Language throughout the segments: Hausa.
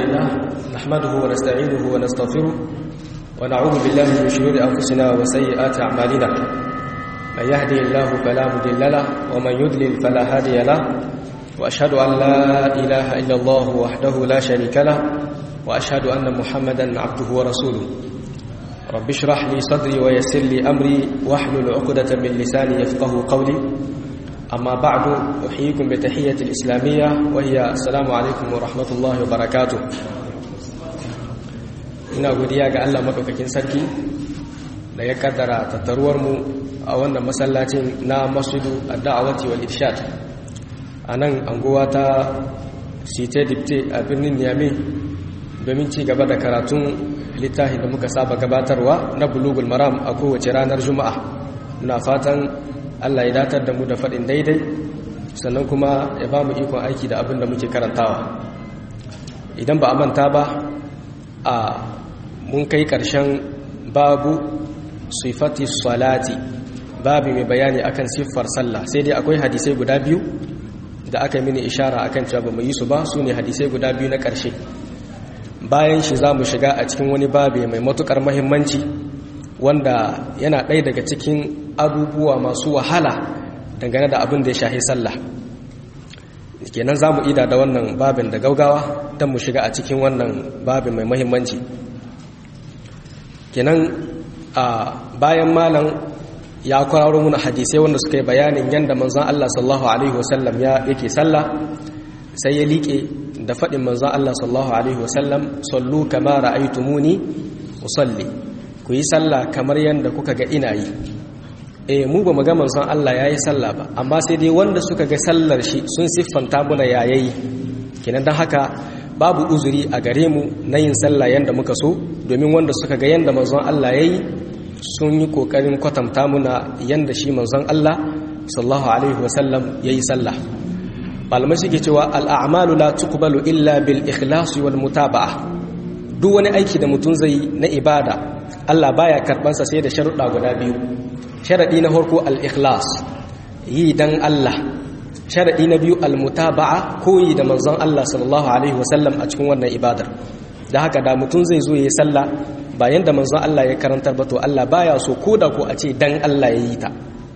لله نحمده ونستعينه ونستغفره ونعوذ بالله من شرور أنفسنا وسيئات أعمالنا من يهدي الله فلا مضل له ومن يضلل فلا هادي له وأشهد أن لا إله إلا الله وحده لا شريك له وأشهد أن محمدا عبده ورسوله رب اشرح لي صدري ويسر لي أمري واحلل عقدة من لساني يفقه قولي أما بعد أحييكم بتحية الإسلامية وهي السلام عليكم ورحمة الله وبركاته ina godiya ga Allah madaukakin sarki da ya kaddara tattaruwar mu a wannan masallacin na Masjidu Ad-Da'wati wal Irshad anan anguwa ta Site Dipte a birnin Niamey domin ci gaba da karatun littafin da muka saba gabatarwa na Bulugul Maram a kowace ranar Juma'a muna fatan Allah ya datar da mu da faɗin daidai sannan kuma ya ba mu ikon aiki da abin da muke karantawa idan ba a manta ba a mun kai ƙarshen babu sifati salati babu mai bayani akan siffar sallah sai dai akwai hadisai guda biyu da aka mini ishara akan cewa ba mu yi su ba su ne hadisai guda biyu na ƙarshe bayan shi za mu shiga a cikin wani babi mai matuƙar mahimmanci wanda yana ɗaya daga cikin abubuwa masu wahala dangane da abin da ya shahi sallah kenan za mu ida da wannan babin da gaugawa don mu shiga a cikin wannan babin mai mahimmanci kenan a bayan malam ya kwararo muna hadisai wanda suka yi bayanin yadda manzan Allah sallallahu Alaihi wasallam ya yake sallah sai ya liƙe da faɗin manzan Allah sallallahu Alaihi wasallam sallu kama ra'aitumuni usalli ku yi sallah kamar yadda kuka ga ina yi eh mu ba mu ga manzon Allah yayi sallah ba amma sai dai wanda suka ga sallar shi sun siffanta muna yayayi kenan dan haka babu uzuri a gare mu na yin sallah yanda muka so domin wanda suka ga yanda manzon Allah yayi sun yi kokarin kwatanta muna yanda shi manzon Allah sallallahu alaihi wasallam yayi sallah malamai suke cewa al-a'malu la tuqbalu illa bil ikhlas wal mutaba'ah duk wani aiki da mutum zai na ibada Allah baya karbansa sai da sharuɗa guda biyu sharaɗi na farko al-ikhlas yi dan Allah sharaɗi na biyu al-mutaba'a koyi da manzon Allah sallallahu alaihi wasallam a cikin wannan ibadar da haka da mutum zai zo yayi sallah ba yanda manzon Allah ya karantar ba to Allah baya so koda ko a ce dan Allah ya yi ta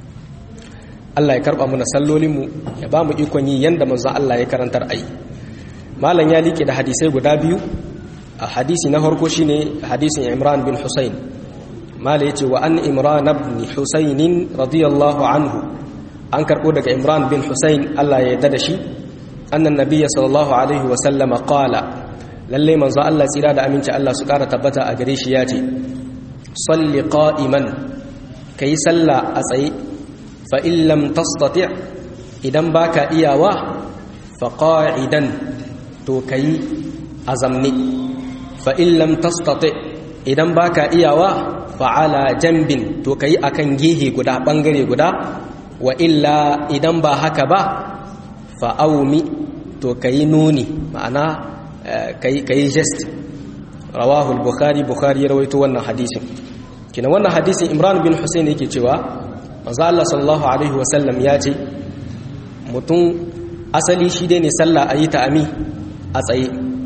Allah ya karba mana sallolin mu ya ba mu ikon yi yanda manzon Allah ya karantar ai malam ya liƙe da hadisai guda biyu a hadisi na farko shine hadisin Imran bin Husayn mala yace wa an Imran ibn Husayn radiyallahu anhu an karbo daga Imran bin Husayn Allah ya yarda da shi annan nabiyyi sallallahu alaihi wa sallama qala lalle manzo Allah tsira da aminci Allah su kara tabbata a gare shi yace salli qa'iman kai salla a tsaye fa in lam tastati idan baka iyawa fa qa'idan to kai azamni fa'in lam tastati idan baka iyawa fa'ala jambin to ka yi a kan gehe guda ɓangare guda wa illa idan ba haka ba fa'aumi to ka yi nuni ma'ana ka yi gest rawahul bukhari bukhari ya rawaito wannan hadisin kina wannan hadisin imran bin hussein yake cewa maza Allah sallallahu alaihi wasallam ya ce mutum asali shi dai ne sallah a yi ta ami a tsaye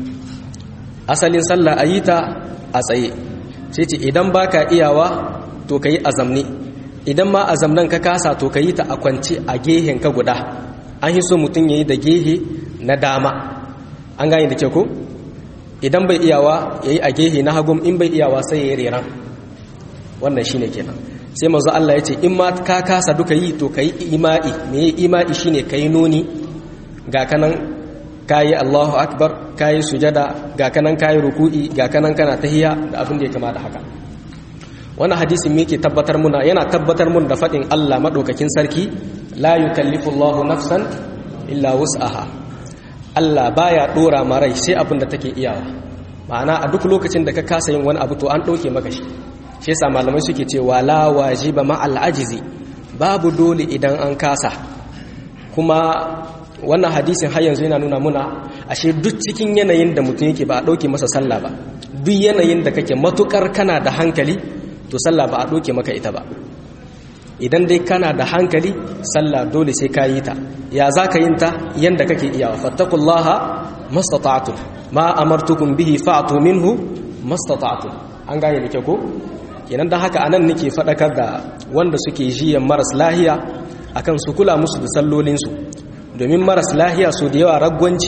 asalin sallah a yi ta a tsaye sai ce idan ba ka iyawa to ka yi azamni idan ma azamnan ka kasa to ka yi ta a kwance a gehen ka guda an yi so mutum ya yi da gehe na dama an gane da ke ko idan bai iyawa ya yi a gehe na hagum in bai iyawa sai ya yi reran wannan shi ne kenan sai mazu Allah ya ce in ma ka kasa duka yi to ka yi ima'i me ima'i shi ne ka yi nuni ga kanan kayi Allahu akbar kayi sujada ga kanan kayi ruku'i ga kanan kana tahiyya da abin da ya kama da haka wannan hadisin me yake tabbatar muna yana tabbatar mun da fadin Allah madaukakin sarki la yukallifu Allahu nafsan illa wus'aha Allah baya dora ma rai sai abin da take iyawa ma'ana a duk lokacin da ka kasa yin wani abu to an dauke maka shi shi yasa malamai suke cewa la wajiba ma al ajizi babu dole idan an kasa kuma wannan hadisin har yanzu yana nuna muna ashe duk cikin yanayin da mutum yake ba a ɗauke masa sallah ba duk yanayin da kake matukar kana da hankali to sallah ba a ɗauke maka ita ba idan dai kana da hankali sallah dole sai ka yi ta ya za ka yin ta yanda kake iyawa fattakullaha mastata'tum ma amartukum bihi fa'tu minhu mastata'tum an gane da kyau ko kenan dan haka anan nake fadakar da wanda suke jiyan maras lahiya akan su kula musu da sallolin su domin maras lahiya su da yawa ragwanci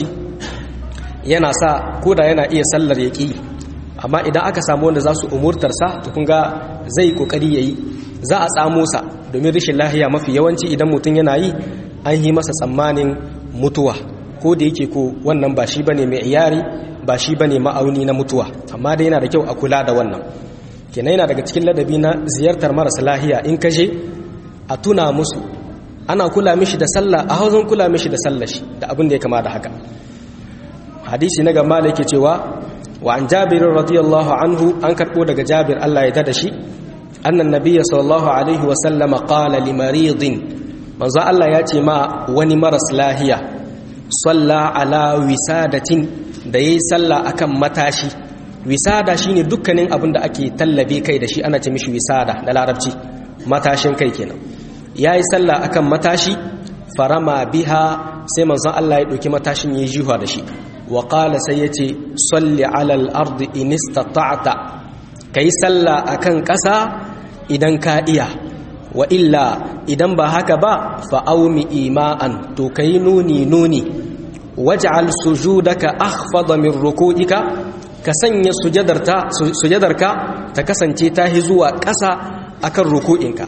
yana sa koda yana iya sallar yaki amma idan aka samu wanda za su umurtar sa to kun ga zai kokari yayi za a tsamo sa domin rashin lahiya mafi yawanci idan mutum yana yi an yi masa tsammanin mutuwa ko da yake ko wannan ba shi bane mai iyari ba shi bane ma'auni na mutuwa amma dai yana da kyau a kula da wannan kenan yana daga cikin ladabi na ziyartar marasa lahiya in ka je a tuna musu ana kula mishi da sallah a hauzan kula mishi da sallah shi da abin da ya kama da haka hadisi na gamba da yake cewa wa an jabir radiyallahu anhu an karbo daga jabir Allah ya tada shi annan nabiyya sallallahu alaihi wa sallama qala li maridin manzo Allah ya ce ma wani maras lahiya salla ala wisadatin da yayi sallah akan matashi wisada shine dukkanin abin da ake tallabe kai da shi ana ce mishi wisada da larabci matashin kai kenan yayi sallah akan matashi farama biha sai manzon Allah ya dauki matashin yayi jiwa da shi wa qala sai yace salli ala al-ardi in istata'ta kai sallah akan ƙasa idan ka iya wa illa idan ba haka ba fa'aumi ima'an to kai nuni nuni waj'al sujudaka akhfada min ruku'ika ka sanya sujadarka ta kasance ta hi zuwa ƙasa akan ruku'inka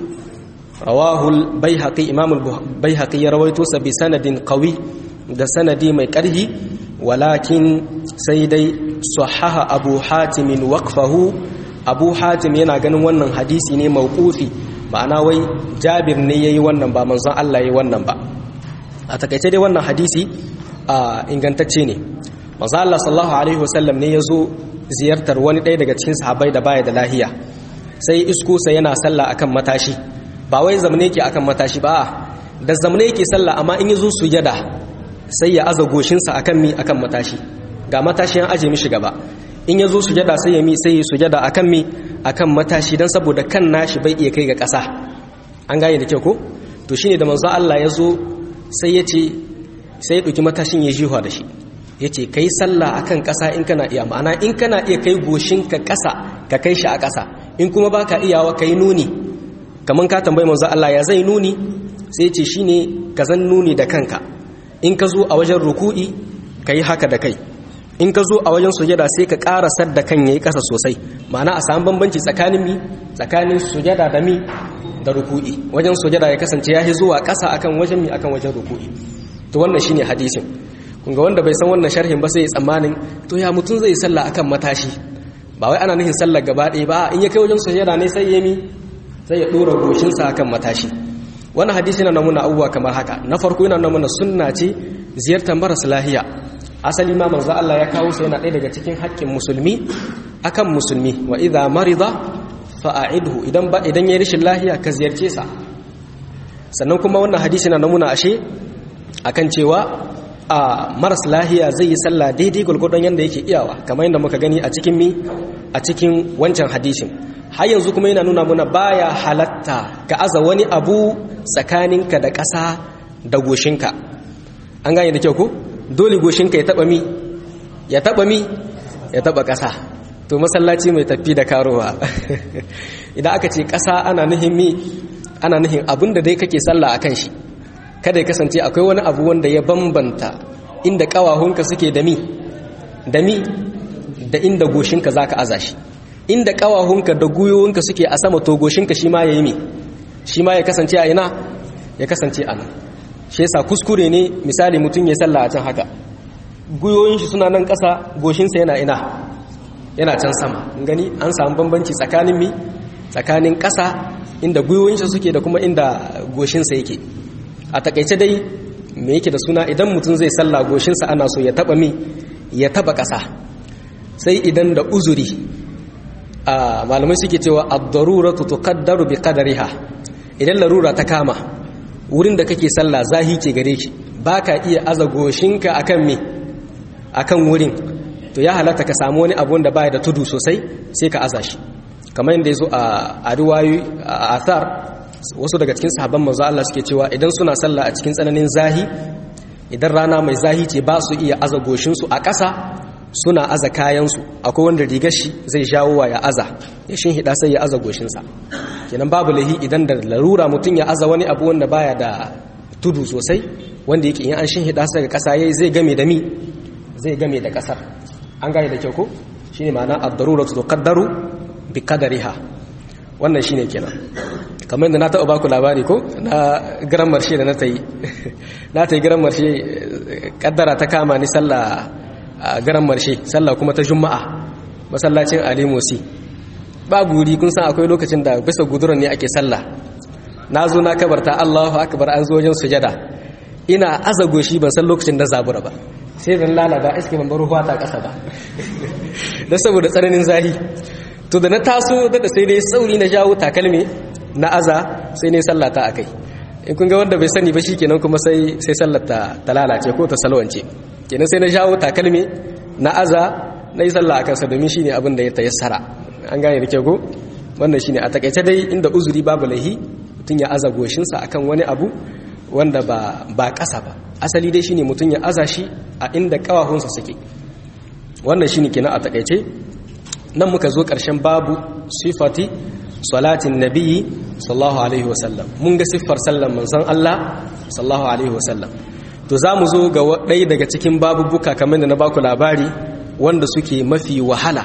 rawahul baihaqi imam al-baihaqi ya rawaito sa bi sanadin qawi da sanadi mai ƙarhi walakin sai dai sahaha abu hatim waqfahu abu hatim yana ganin wannan hadisi ne mawqufi ma'ana wai jabir ne yayi wannan ba manzon Allah yayi wannan ba a takaice dai wannan hadisi ingantacce ne manzon Allah sallallahu alaihi wasallam ne yazo ziyartar wani ɗaya daga cikin sahabbai da baya da lahiya sai iskusa yana sallah akan matashi ba wai zamne yake akan matashi ba da zamne yake sallah amma in yazo sujada sai ya aza goshinsa akan mi akan matashi ga matashi an aje mishi gaba in ya zo sujada sai ya mi sai ya sujada akan mi akan matashi dan saboda kan nashi bai iya kai ga ƙasa an gane da kyau ko to shine da manzo Allah ya zo sai ya ce sai ya ɗauki matashin ya jiwa da shi ya ce kai sallah akan ƙasa in kana iya ma'ana in kana iya kai goshin ka ƙasa ka kai shi a ƙasa in kuma baka iyawa kai nuni kaman ka tambayi manzo Allah ya zai nuni sai ya ce shine ka zan nuni da kanka in ka zo a wajen ruku'i ka yi haka da kai in ka zo a wajen sujada sai ka karasar da kan yayi ƙasa sosai ma'ana a samu bambanci tsakanin mi tsakanin sujada da mi da ruku'i wajen sujada ya kasance ya zuwa ƙasa akan wajen mi akan wajen ruku'i to wannan shine hadisin kun ga wanda bai san wannan sharhin ba sai ya tsammanin to ya mutum zai sallah akan matashi ba wai ana nufin sallar gaba ɗaya ba in ya kai wajen sujada ne sai ya mi sai ya dora goshinsa akan matashi wannan hadisi yana nuna abubuwa kamar haka na farko yana nuna sunna ce ziyartar marasa lahiya asali ma manzo Allah ya kawo sa yana ɗaya daga cikin haƙƙin musulmi akan musulmi wa idza marida fa a'idhu idan ba idan yayi rashin lahiya ka ziyarce sa sannan kuma wannan hadisi na nuna ashe akan cewa a maras lahiya zai yi sallah daidai gulgudun yanda yake iyawa kamar yadda muka gani a cikin mi a cikin wancan hadisin har yanzu kuma yana nuna muna baya halatta ka aza wani abu tsakaninka da ƙasa da goshinka an gane da kyau ko dole goshinka ya taba mi ya taba mi ya taba ƙasa to masallaci mai tafi da karowa idan aka ce ƙasa ana nuhin mi ana nuhin abin da dai kake sallah akan shi kada ya kasance akwai wani abu wanda ya bambanta inda ƙawahunka suke da mi da mi da inda goshinka zaka aza shi inda kawahunka da guyoyinka suke a sama to goshinka shi ma yayi me shi ma ya kasance a ina ya kasance a nan shi yasa kuskure ne misali mutum ya sallah a can haka guyoyin shi suna nan ƙasa goshinsa yana ina yana can sama gani an samu bambanci tsakanin mi tsakanin ƙasa inda guyoyin shi suke da kuma inda goshinsa yake a takaice dai me yake da suna idan mutum zai sallah goshinsa ana so ya taba mi ya taba ƙasa sai idan da uzuri a malamai suke cewa ad-daruratu tuqaddaru bi qadariha idan larura ta kama wurin da kake sallah zahi ke gare ki baka iya aza goshinka akan me akan wurin to ya halatta ka samu wani abu wanda baya da tudu sosai sai ka aza shi kamar yadda yazo a a riwayoyi a athar wasu daga cikin sahabban manzo Allah suke cewa idan suna sallah a cikin tsananin zahi idan rana mai zahi ce ba su iya aza goshinsu a ƙasa suna aza kayansu akwai wanda rigar shi zai jawo wa ya aza ya shin hida sai ya aza goshinsa kenan babu lahi idan da larura mutum ya aza wani abu wanda baya da tudu sosai wanda yake in an shin hida sai ga ƙasa yayi zai game da mi zai game da ƙasar an gane da kyau ko shine ma'ana ad-daruratu tuqaddaru bi qadariha wannan shine kenan kamar da na taɓa baku labari ko na garan marshe da na ta yi na ta yi garan marshe kaddara ta kama ni sallah a garan marshe sallah kuma ta juma'a masallacin alimusi babu wuri kun san akwai lokacin da bisa guduran ne ake sallah na zo na kabarta allahu akbar an zo wajen sujada ina aza goshi ban san lokacin da zabura ba sai zan lalaba iske ban bar ruwa ta ƙasa ba don saboda tsananin zahi to da na taso da sai dai sauri na jawo takalmi na aza sai ne sallata a kai in kun ga wanda bai sani ba shi kenan kuma sai sai sallata ta lalace ko ta salwance kenan sai na jawo takalmi na aza na yi sallah a kansa domin shi ne abin da ya tayassara an gane da kyau ko wannan shi ne a takaice dai inda uzuri babu laihi mutum ya aza goshinsa akan wani abu wanda ba ba ƙasa ba asali dai shine mutum ya aza shi a inda ƙawahunsa suke wannan shine kenan a takaice nan muka zo ƙarshen babu sifati salatin nabiyyi sallallahu alaihi wasallam mun ga siffar sallan manzon Allah sallallahu alaihi wasallam to za mu zo ga ɗaya daga cikin babubuka kamar da na baku labari wanda suke mafi wahala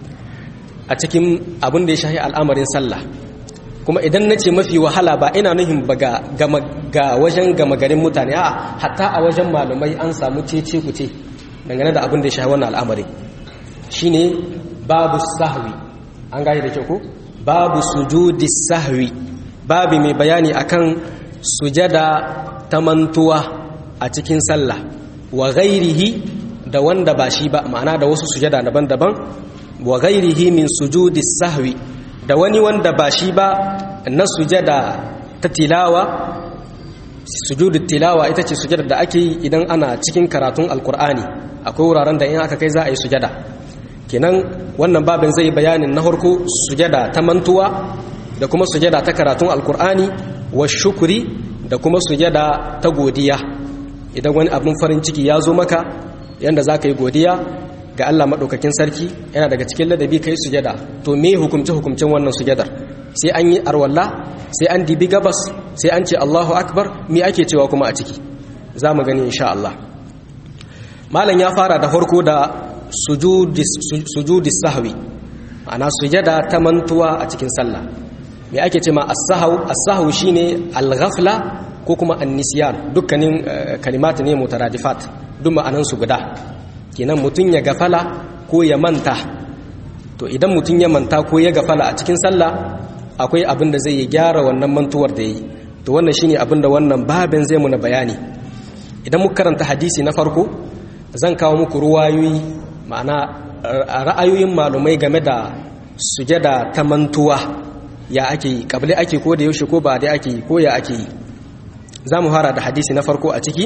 a cikin abin da ya shahi al'amarin sallah kuma idan na ce mafi wahala ba ina nuhin ba ga wajen gama garin mutane a hatta a wajen malumai an samu cece kuce dangane da abin da ya shahi wannan al'amarin shine babu sahwi an gane da kyau ko babu sujudi sahwi babu mai bayani akan sujada ta mantuwa a cikin sallah wa ghairihi da wanda ba shi ba ma'ana da wasu sujada daban-daban wa ghairihi min sujudi sahwi da wani wanda ba shi ba na sujada ta tilawa sujudu tilawa ita ce sujada da ake yi idan ana cikin karatun alkur'ani akwai wuraren da in aka kai za a yi sujada kenan wannan babin zai bayanin na harko sujada ta mantuwa da kuma sujada ta karatun alkur'ani wa shukuri da kuma sujada ta godiya idan wani abin farin ciki ya zo maka yanda za ka yi godiya ga Allah maɗaukakin sarki yana daga cikin ladabi ka yi sujada to me hukumce hukumcen wannan sujadar sai an yi arwalla sai an dibi gabas sai an ce Allahu akbar me ake cewa kuma a ciki za mu gani insha Allah malam ya fara da farko da sujudis sahwi ana sujada ta mantuwa a cikin sallah me ake ce ma as-sahw as-sahw shine al-ghafla ko kuma an-nisyan dukkanin kalimat ne mutaradifat duk ma'anan su guda kenan mutun ya gafala ko ya manta to idan mutun ya manta ko ya gafala a cikin sallah akwai abin da zai yi gyara wannan mantuwar da yi to wannan shine abin da wannan babin zai muna bayani idan muka karanta hadisi na farko zan kawo muku ruwayoyi ma'ana ra'ayoyin malumai game da sujada ta mantuwa ya ake yi kabli ake ko da yaushe ko ba dai ake yi ko ya ake yi za mu fara da hadisi na farko a ciki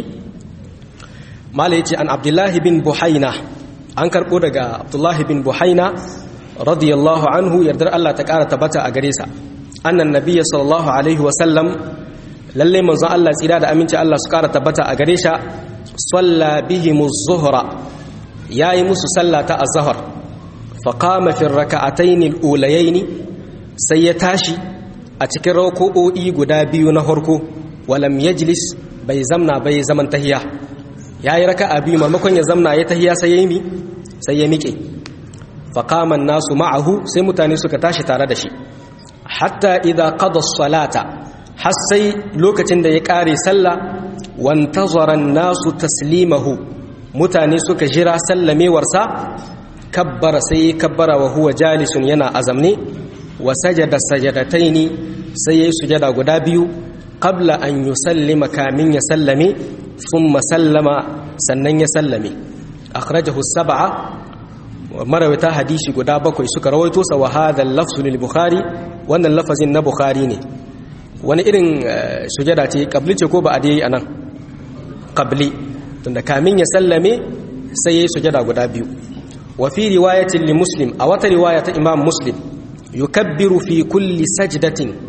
mala yace an abdullahi bin buhaina an karbo daga abdullahi bin buhaina radiyallahu anhu yardar Allah ta kara tabbata a gare sa annan nabiyyi sallallahu alaihi wa sallam lalle manzon Allah tsira da aminci Allah su kara tabbata a gare sa salla bihimuz zuhra yayi musu sallata az-zuhr fa qama fi ar-rak'atayn al-ulayayn sai ya tashi a cikin rako'o'i guda biyu na harko walam yajlis bai zamna bai zaman tahiya yayi raka'a biyu maimakon ya zamna ya tahiya sai ya yi sai ya miƙe faqaman nasu ma'ahu sai mutane suka tashi tare da shi hatta idza qada as-salata har sai lokacin da ya kare sallah wantazara nasu taslimahu mutane suka jira sallamewarsa kabbara sai kabbara wa huwa jalisun yana azamne wa sajada sajadataini sai yayi sujada guda biyu qabla an yusallima kamin ya sallame thumma sallama sannan ya sallame akhrajahu sab'a marawata hadisi guda bakwai suka rawaito sa wa hadha al-lafzu lil bukhari wannan lafazin na bukhari ne wani irin sujada ce qabli ce ko ba a dai anan qabli tunda kamin ya sallame sai yayi sujada guda biyu wa fi riwayatin li muslim a wata riwaya ta imam muslim yukabbiru fi kulli sajdatin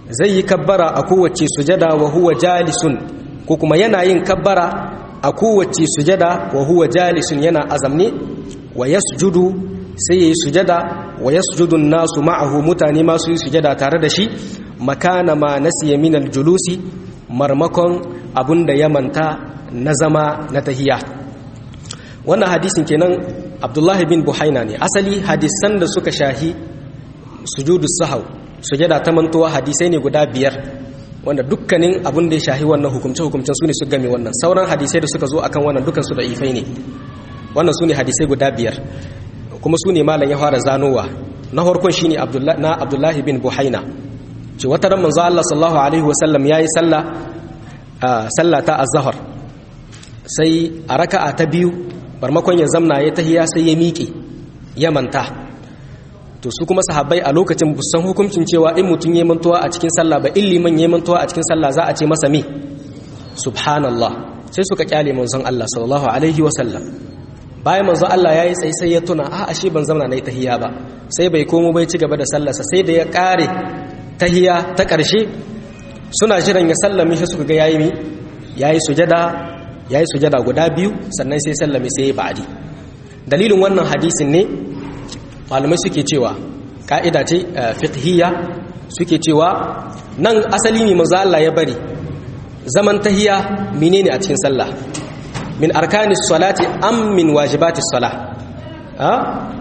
zai yi kabbara a kowace sujada wa huwa jalisun ko kuma yana yin kabbara a kowace sujada wa huwa jalisun yana azamne wa yasjudu sai yayi sujada wa yasjudu nasu ma'ahu mutane ma su yi sujada tare da shi makana ma nasiya min julusi marmakon abunda ya manta na zama na tahiya wannan hadisin kenan abdullahi bin buhaina ne asali hadisan da suka shahi sujudu sahau sujada ta mantuwa hadisai ne guda biyar wanda dukkanin abin da ya shahi wannan hukumce hukumcen su ne su game wannan sauran hadisai da suka zo akan wannan dukkan su da ifai ne wannan su ne hadisai guda biyar kuma su ne malam ya fara zanowa na farkon shine na abdullahi bin buhaina ce wata ran manzo Allah sallallahu alaihi wasallam yayi sallah sallah ta az-zuhr sai a raka'a ta biyu barmakon ya zamna ya tahiya sai ya miƙe ya manta to su kuma sahabbai a lokacin busan hukuncin cewa in mutum ya mantuwa a cikin sallah ba illiman ya mantuwa a cikin sallah za a ce masa me subhanallah sai suka kyale manzon Allah sallallahu alaihi wa sallam bayan manzon Allah yayi tsaye sai ya tuna a ashe ban zamna nayi tahiya ba sai bai komo bai ci gaba da sallarsa sai da ya kare tahiya ta karshe suna jiran ya sallame shi suka ga yayi mi yayi sujada yayi sujada guda biyu sannan sai sallame sai ya ba'di dalilin wannan hadisin ne malamai suke cewa ka'ida ce fiqhiyya suke cewa nan asali ne manzo Allah ya bari zaman tahiya menene a cikin sallah min arkanis salati am min wajibatis salah ha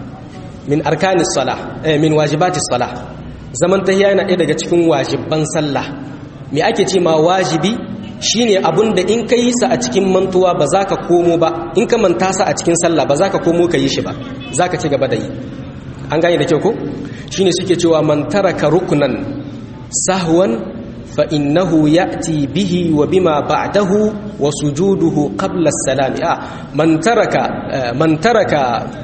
min arkanis salah eh min wajibatis salah zaman tahiya yana ɗaya daga cikin wajibban sallah me ake ce ma wajibi shine abunda in ka yi sa a cikin mantuwa ba za ka komo ba in ka manta sa a cikin sallah ba za ka komo ka yi shi ba za ka ci gaba da yi an gane da kyau ko shine suke cewa man taraka ruknan sahwan fa innahu ya'ti bihi wa bima ba'dahu wa sujuduhu qabla as-salam ah man taraka man taraka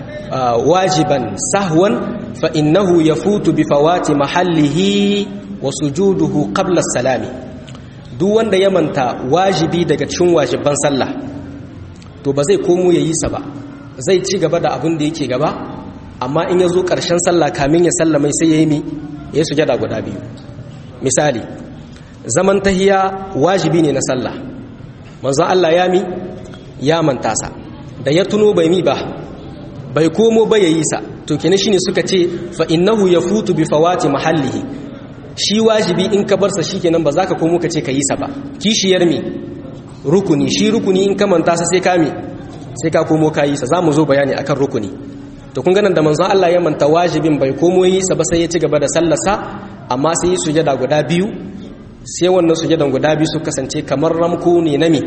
wajiban sahwan fa innahu yafutu bi fawati mahallihi wa sujuduhu qabla as-salam duk wanda ya manta wajibi daga cikin wajiban sallah to ba zai komo yayi sa ba zai ci gaba da abin da yake gaba amma in ya zo ƙarshen sallah kamin ya sallamai sai ya yi mi ya yi sujada guda biyu misali zaman tahiya wajibi ne na sallah manzon Allah ya mi ya manta sa da ya tuno bai mi ba bai komo ba ya yi sa to kenan shine suka ce fa innahu yafutu bi fawati mahallihi shi wajibi in ka bar sa shikenan ba za ka komo ka ce ka yi sa ba kishiyar mi rukuni shi rukuni in ka manta sa sai ka mi sai ka komo ka yi sa za mu zo bayani akan rukuni to kun ganin da manzon Allah ya manta wajibin bai komo yi sa ba sai ya ci gaba da sallarsa amma sai yi sujada guda biyu sai wannan sujadan guda biyu su kasance kamar ramko ne na mi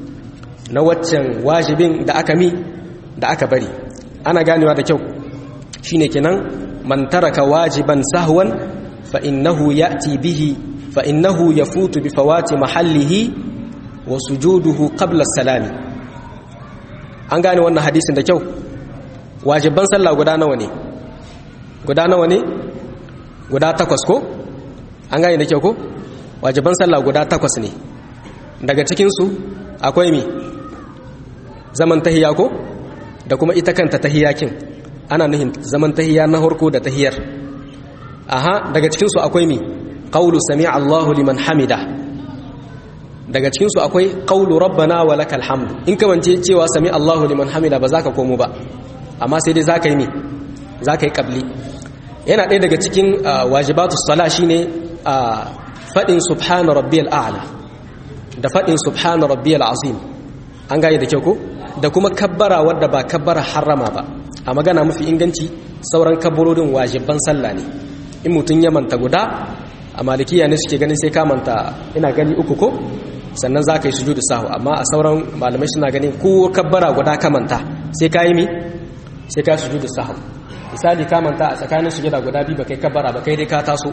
na waccan wajibin da aka mi da aka bari ana ganewa da kyau shine kenan man taraka wajiban sahwan fa innahu ya'ti bihi fa innahu yafutu bi fawati mahallihi wa sujuduhu qabla as-salami an gane wannan hadisin da kyau wajibban sallah guda nawa ne guda nawa ne guda takwas ko an gane da kyau ko wajiban sallah guda takwas ne daga cikinsu akwai mi zaman tahiya ko da kuma ita kanta tahiyakin ana nuhin zaman tahiya na harko da tahiyar aha daga cikinsu akwai mi qawlu sami'a Allahu liman hamida daga cikinsu akwai qawlu rabbana wa lakal hamd in kamance cewa sami Allahu liman hamida ba za ka komo ba amma sai dai za ka yi mi za ka yi ƙabli yana ɗaya daga cikin wajibatu sala shi ne faɗin subhana rabbiyal a'la da faɗin subhana rabbiyal azim an gane da kyau ko da kuma kabbara wadda ba kabbara harama ba a magana mafi inganci sauran kabbarorin wajibban sallah ne in mutum ya manta guda a malikiya ne suke ganin sai ka manta ina gani uku ko sannan za ka yi sujudu sahu amma a sauran malamai suna ganin ko kabbara guda ka manta sai ka yi mi sai ka sujudu sahau misali ka manta a tsakanin sujuda guda biyu ba kai kabbara ba kai dai ka taso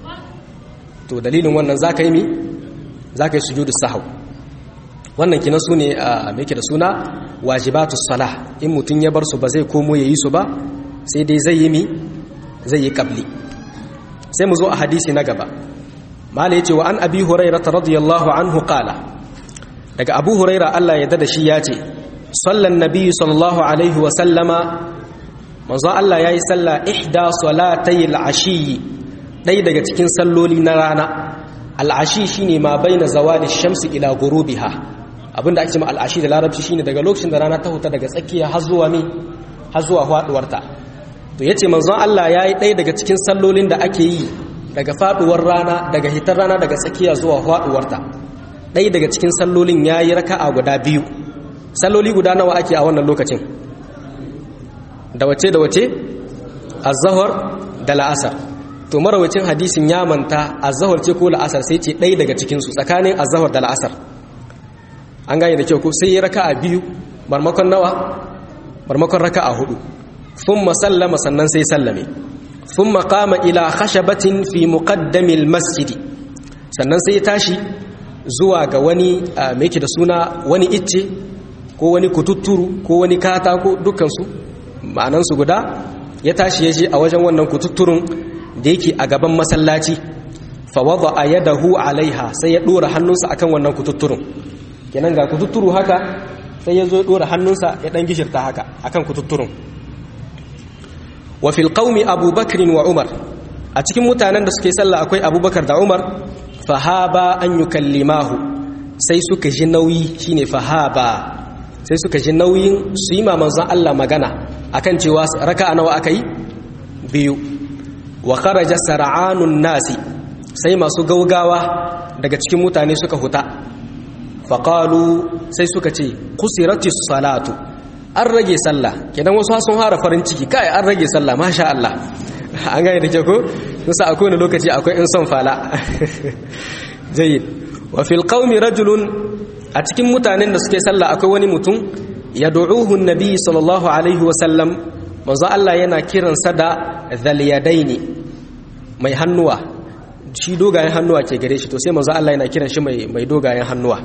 to dalilin wannan za ka yi mi za ka yi sujudu sahau wannan kina su ne a mai da suna wajibatu salah in mutum ya bar su ba zai komo ya yi su ba sai dai zai yi mi zai yi kabli sai mu zo a hadisi na gaba mala yace wa an abi hurairah radiyallahu anhu qala daga abu huraira Allah ya dada shi ya ce sallan nabi sallallahu alaihi wa sallama manzo Allah yayi salla ihda salatayil ashiyi dai daga cikin salloli na rana al'ashi shine ma baina zawali shamsi ila ghurubiha abinda ake cewa al'ashi da larabci shine daga lokacin da rana ta huta daga tsakiya har zuwa mi har zuwa faduwarta to yace manzon Allah yayi ɗaya daga cikin sallolin da ake yi daga faduwar rana daga hitar rana daga tsakiya zuwa faduwarta ɗaya daga cikin sallolin yayi raka'a guda biyu salloli guda nawa ake a wannan lokacin da wace da wace az-zuhr da la'asar to marawacin hadisin ya manta az-zuhr ce ko la'asar sai ce ɗaya daga cikin su tsakanin az-zuhr da la'asar an gane da kyau ko sai ya raka'a biyu barmakon nawa barmakon raka'a hudu thumma sallama sannan sai sallame thumma qama ila khashabatin fi muqaddamil masjid sannan sai ya tashi zuwa ga wani me yake da suna wani icce ko wani kututturu ko wani katako dukkan su ma'anan su guda ya tashi ya je a wajen wannan kututturun da yake a gaban masallaci fa wada yadahu alaiha sai ya dora hannunsa akan wannan kututturun kenan ga kututturu haka sai ya zo dora hannunsa ya dan gishirta haka akan kututturun wa fil qaumi abubakar wa umar a cikin mutanen da suke sallah akwai abubakar da umar fahaba an yukallimahu sai suka ji nauyi shine fahaba sai suka ji nauyin su yi manzon Allah magana akan cewa raka'a nawa akai biyu wa kharaja sar'anun nasi sai masu gaugawa daga cikin mutane suka huta faƙalu sai suka ce kusirati salatu an rage sallah kenan wasu sun hara farin ciki kai an rage sallah masha Allah an gane da ke ko nusa a kowane lokaci akwai in son fala jayyid wa fil qaumi rajulun a cikin mutanen da suke sallah akwai wani mutum yad'uhu an-nabi sallallahu alaihi wa sallam manzo Allah yana kiransa da dhal yadaini mai hannuwa shi dogayen hannuwa ke gare shi to sai manzo Allah yana kiran shi mai mai dogayen hannuwa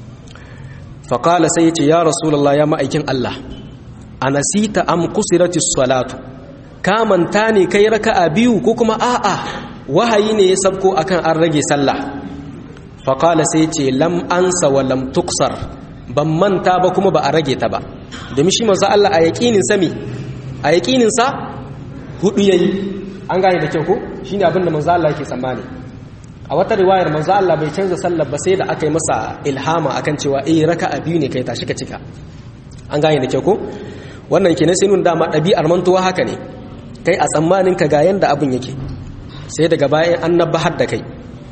faƙala sai ya ce ya rasulallah ya ma'aikin Allah a nasita am kusirati salatu ka manta ne kai raka'a biyu ko kuma a'a wahayi ne ya sabko akan an rage sallah faƙala sai ce lam ansa wa lam tuksar ban manta ba kuma ba a rage ta ba domin shi manzo Allah a yaƙinin sami a yaƙinin sa hudu yayi an gane da kyau ko shine abin da manzo Allah yake tsammani a wata riwayar manzo Allah bai canza sallar ba sai da aka yi masa ilhama akan cewa eh raka'a biyu ne kai tashi ka cika an gane da kyau ko wannan kenan sai nun dama ɗabi'ar mantuwa haka ne kai a tsammanin ka ga yanda abin yake sai daga bayan an nabbahar da kai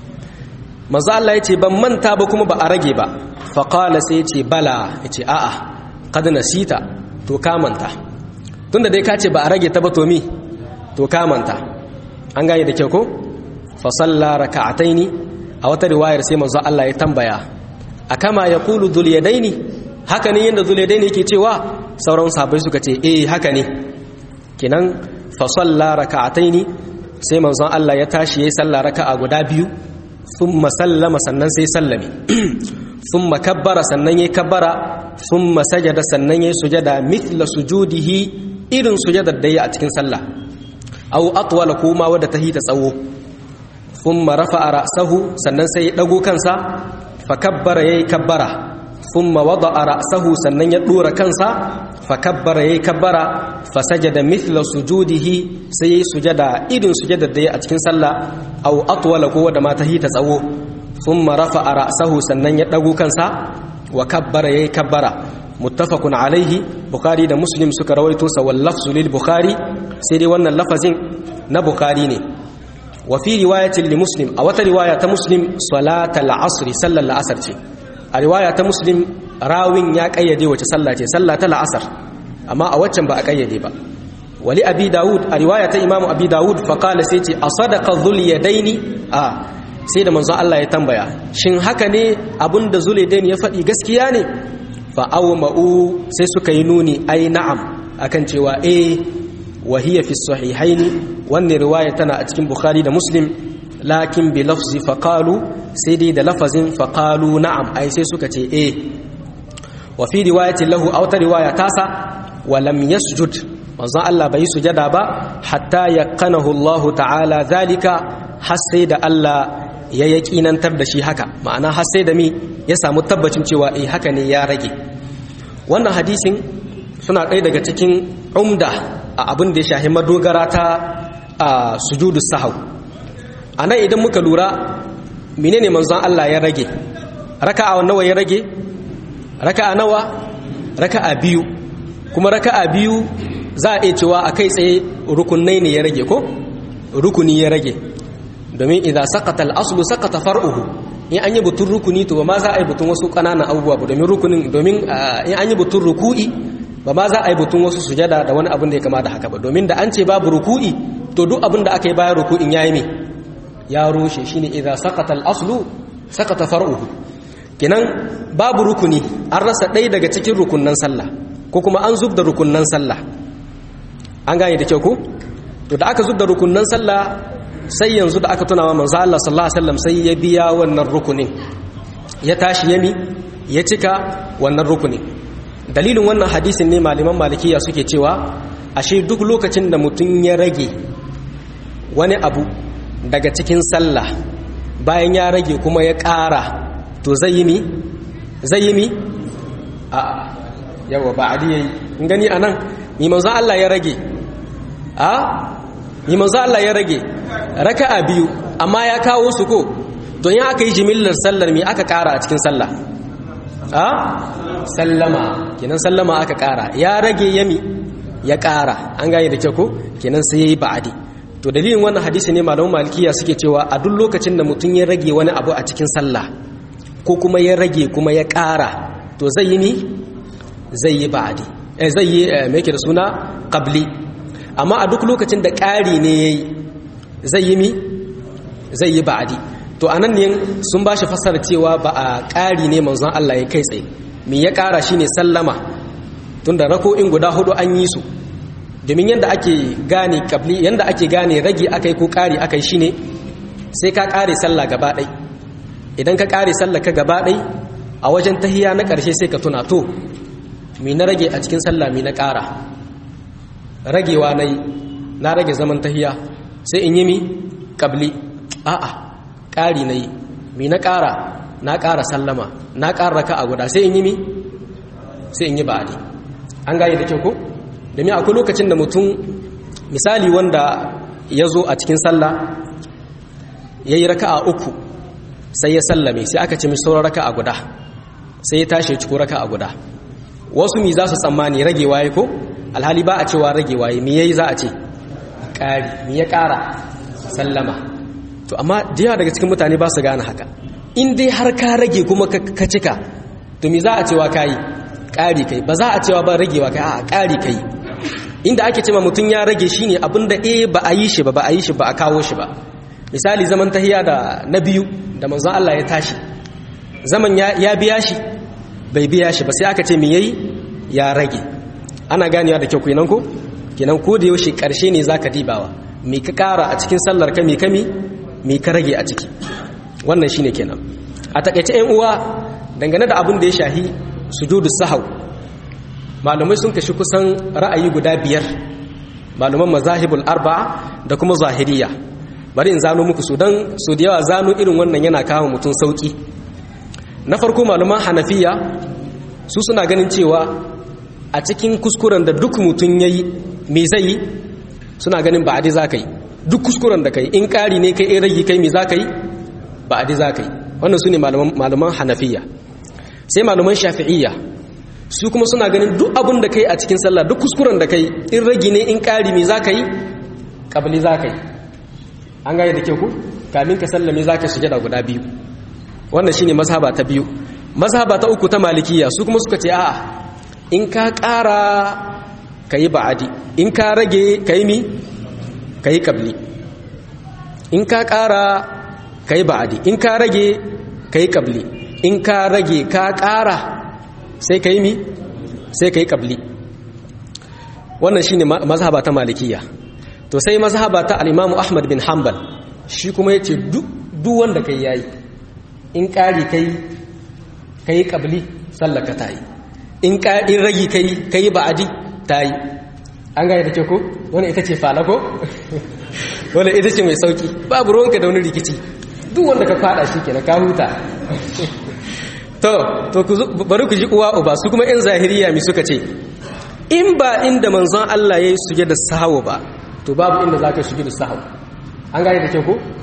manzo Allah ya ce ban manta ba kuma ba a rage ba fa qala sai ya ce bala ya ce a'a kad nasita to ka manta tunda dai ka ce ba a rage ta ba to mi to ka manta an gane da kyau ko fasalla raka'ataini a wata riwayar sai manzo Allah ya tambaya akama yaqulu dhul yadaini haka ne yanda dhul yadaini yake cewa sauran sahabbai suka ce eh haka ne kinan fasalla raka'ataini sai manzo Allah ya tashi yayin sallah raka'a guda biyu thumma sallama sannan sai sallame thumma kabbara sannan yayi kabbara thumma sajada sannan yayi sujada mithla sujudihi irin sujadar da yayi a cikin sallah aw atwala kuma wadda tahita tsawo ثم رفع رأسه sannan sai ya dago kansa fakabbara yayi kabbara thumma wada'a ra'sahu sannan ya dora kansa fakabbara yayi kabbara fasajada mithla sujudihi sai yayi sujada irin sujadar da yayi a cikin sallah aw atwala ko da mata hita tsawo thumma rafa'a ra'sahu sannan ya dago kansa wa kabbara yayi kabbara muttafaqun alaihi bukhari da muslim suka rawaito sa wal lafzu lil bukhari sai dai wannan lafazin na bukhari ne وفي رواية لمسلم أو رواية مسلم صلاة العصر صلى العصر a riwaya ta muslim rawin ya kayyade wace sallah ce sallah ta la'asar amma a waccan ba a kayyade ba wali abi dawud a riwaya ta imamu abi dawud fa qala sai ce a sadaqa dhul yadaini a sai da manzo Allah ya tambaya shin haka ne abinda zul yadaini ya faɗi gaskiya ne fa awma'u sai suka yi nuni ai na'am akan cewa eh wa hiya fi sahihaini wannan riwaya tana a cikin bukhari da muslim lakin bi lafzi faqalu sai dai da lafazin faqalu na'am ai sai suka ce eh wa fi riwayatin lahu aw ta riwaya tasa wa lam yasjud manzon Allah bai sujada ba hatta yaqanahu Allah ta'ala zalika har sai da Allah ya yaƙinantar da shi haka ma'ana har sai da mi ya samu tabbacin cewa eh haka ne ya rage wannan hadisin suna ɗaya daga cikin umda a abin da ya shahi madogara ta sujudu sahau a nan idan muka lura menene manzon Allah ya rage raka'a nawa ya rage raka'a nawa raka'a biyu kuma raka'a biyu za a iya cewa a kai tsaye rukunai ne ya rage ko rukuni ya rage domin idan sakata al'asulu sakata far'uhu in an yi butun rukuni to ba ma za a yi butun wasu ƙananan abubuwa ba domin rukunin domin in an yi butun ruku'i ba ma za a yi butun wasu sujada da wani abin da ya kama da haka ba domin da an ce babu ruku'i to duk abin da aka yi bayan ruku'in ya yi me ya rushe shine idan sakata al'asulu sakata far'uhu kinan babu rukuni an rasa ɗaya daga cikin rukunnan sallah ko kuma an zub da rukunnan sallah an gane da kyau ko to da aka zub da rukunnan sallah sai yanzu da aka tunawa manzo Allah sallallahu alaihi wasallam sai ya biya wannan rukunin ya tashi yami ya cika wannan rukunin dalilin wannan hadisin ne malaman malikiya suke cewa ashe duk lokacin da mutum ya rage wani abu daga cikin sallah bayan ya rage kuma ya ƙara to zai yi mi zai yi mi a yawa ba adi yayi in gani anan ni manzo Allah ya rage a ni manzo Allah ya rage raka'a biyu amma ya kawo su ko don ya aka yi jimillar sallar mi aka kara a cikin sallah a sallama kenan sallama aka kara ya rage yami ya kara an gane da kyau ko kenan sai yayi ba'adi to dalilin wannan hadisi ne malaman malikiya suke cewa a duk lokacin da mutum ya rage wani abu a cikin sallah ko kuma ya rage kuma ya kara to zai yi ni zai yi ba'adi eh zai yi me yake da suna qabli amma a duk lokacin da ƙari ne yayi zai yi mi zai yi ba'adi to anan ne sun ba shi fassara cewa ba a ƙari ne manzon Allah ya kai tsaye me ya ƙara shine sallama tunda rako'in guda hudu an yi su domin yanda ake gane kabli yanda ake gane rage akai ko ƙari akai shine sai ka ƙare sallah gaba ɗai idan ka ƙare sallah ka gaba ɗai a wajen tahiya na ƙarshe sai ka tuna to me na rage a cikin sallah me na ƙara ragewa na yi na rage zaman tahiya sai in yi mi ƙabli a'a ƙari na yi mi na ƙara na ƙara sallama na ƙara raka a guda sai in yi mi sai in yi ba'adi an gane da kyau ko domin akwai lokacin da mutum misali wanda ya zo a cikin sallah ya yi raka a uku sai ya sallame sai aka ce mai sauran raka a guda sai ya tashi ciko raka a guda wasu mi za su tsammani ragewa ya ko alhali ba a cewa ragewa ya mi yayi za a ce ƙari mi ya ƙara sallama to amma jiya daga cikin mutane ba su gane haka in dai har ka rage kuma ka cika to mi za a cewa kayi ƙari kai ba za a cewa ba ragewa kai a ƙari kai inda ake cewa mutum ya rage shine abin da eh ba a yi shi ba ba a yi shi ba a kawo shi ba misali zaman tahiya da na biyu da manzon Allah ya tashi zaman ya biya shi bai biya shi ba sai aka ce me yayi ya rage ana ganewa da kyau kenan ko kenan ko da yaushe karshe ne zaka dibawa me ka kara a cikin sallar ka me kami me ka rage a ciki wannan shine kenan a takaice ƴan uwa dangane da abin da ya shahi sujudu sahau malumai sun kashi kusan ra'ayi guda biyar maluman mazahibul arba'a da kuma zahiriya bari in zano muku su dan su da yawa zano irin wannan yana kawo mutum sauki na farko maluman hanafiya su suna ganin cewa a cikin kuskuren da duk mutum ya yi me zai yi suna ganin ba adi za ka yi duk kuskuren da ka yi in ƙari ne kai in ragi kai me za ka yi ba adi za ka yi wannan su ne malaman hanafiya sai malaman shafi'iyya su kuma suna ganin duk abin da ka yi a cikin sallah duk kuskuren da ka yi in ragi ne in ƙari me za ka yi ƙabali za ka yi an gane da ke ku kamin ka sallame za ka shige da guda biyu wannan shine mazhaba ta biyu mazhaba ta uku ta malikiya su kuma suka ce a'a in ka ƙara ka yi ba'adi in ka rage ka yi mi ka yi ƙabli in ka ƙara ka yi ba'adi in ka rage ka yi ƙabli in ka rage ka ƙara sai ka yi mi sai ka yi ƙabli wannan shi ne mazhaba ta malikiya to sai mazhaba ta al'imamu ahmad bin hanbal shi kuma ya ce duk wanda ka yi yayi in ƙari ka yi ƙabli sallaka ta yi in ragi ka yi ba'adi ta yi an gaya da ke ko wani ita ce falako wani ita ce mai sauki babu ruwanka da wani rikici duk wanda ka fada shi ke na ka huta to to bari ku ji uwa uba su kuma yan zahiriya mi suka ce in ba inda manzon Allah ya yi suge da sahawa ba to babu inda za ka shige da sahawa an gaya da ke ko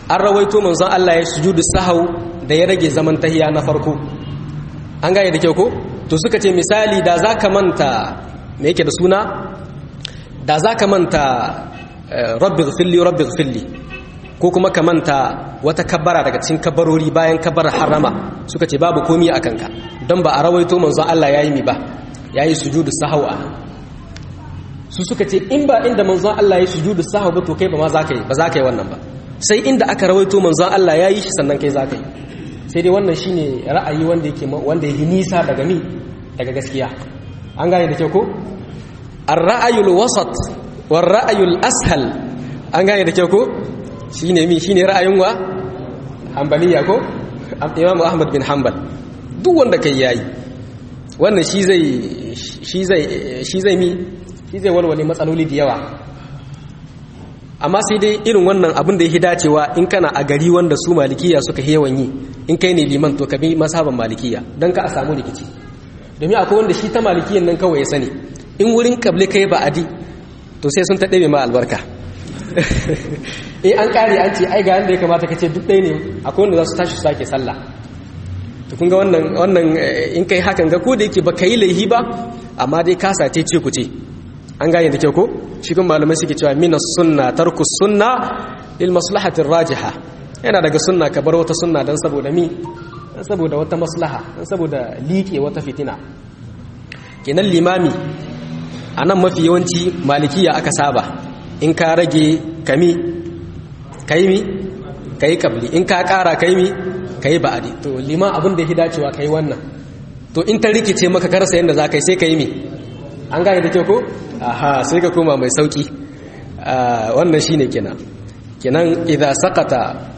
an rawaito manzon Allah ya sujudu sahau da ya rage zaman tahiya na farko an gane da kyau ko to suka ce misali da za ka manta me yake da suna da za ka manta rabbi gfilli rabbi gfilli ko kuma ka manta wata kabbara daga cikin kabbarori bayan kabbar harama suka ce babu komi a kanka don ba a rawaito manzon Allah ya yi mi ba ya yi sujudu sahau a su suka ce in ba inda manzon Allah ya yi sujudu sahau ba to kai ba ma za ka yi ba za ka yi wannan ba sai inda aka rawaito manzon Allah ya yi shi sannan kai za ka yi sai dai wannan shine ra'ayi wanda yake wanda yake nisa daga mi daga gaskiya an gane da kyau ko ar-ra'ayul wasat war ra'ayul ashal an gane da kyau ko shine mi shine ra'ayin wa hanbaliya ko Imam Ahmad bin Hanbal duk wanda kai yayi wannan shi zai shi zai shi zai mi shi zai walwale matsaloli da yawa amma sai dai irin wannan abin da ya dacewa in kana a gari wanda su malikiya suka yawan yi in kai ne liman to ka bi masaban malikiya don ka a samu rikici domin akwai wanda shi ta malikiyan nan kawai ya sani in wurin kable kai ba adi to sai sun taɗe ma albarka in an ƙare an ce ai ga yanda ya kamata ka ce duk ɗaya ne akwai wanda za su tashi su sake sallah to kun ga wannan wannan in kai hakan ga ko da yake ba ka yi laihi ba amma dai ka sace ce ku ce an gane da kyau ko shi kun malamai suke cewa mina sunna tarku sunna lil maslahatir rajiha yana daga sunna ka bar wata sunna dan saboda mi dan saboda wata maslaha dan saboda liƙe wata fitina kenan limami anan mafi yawanci malikiya aka saba in ka rage kami kai mi kai kabli in ka ƙara kai mi kai ba'adi to liman abin da ya dacewa kai wannan to in ta rikice maka karsa yanda za ka yi sai ka yi mi an gane da kyau ko aha sai ka koma mai sauki wannan shine kenan kenan idza saqata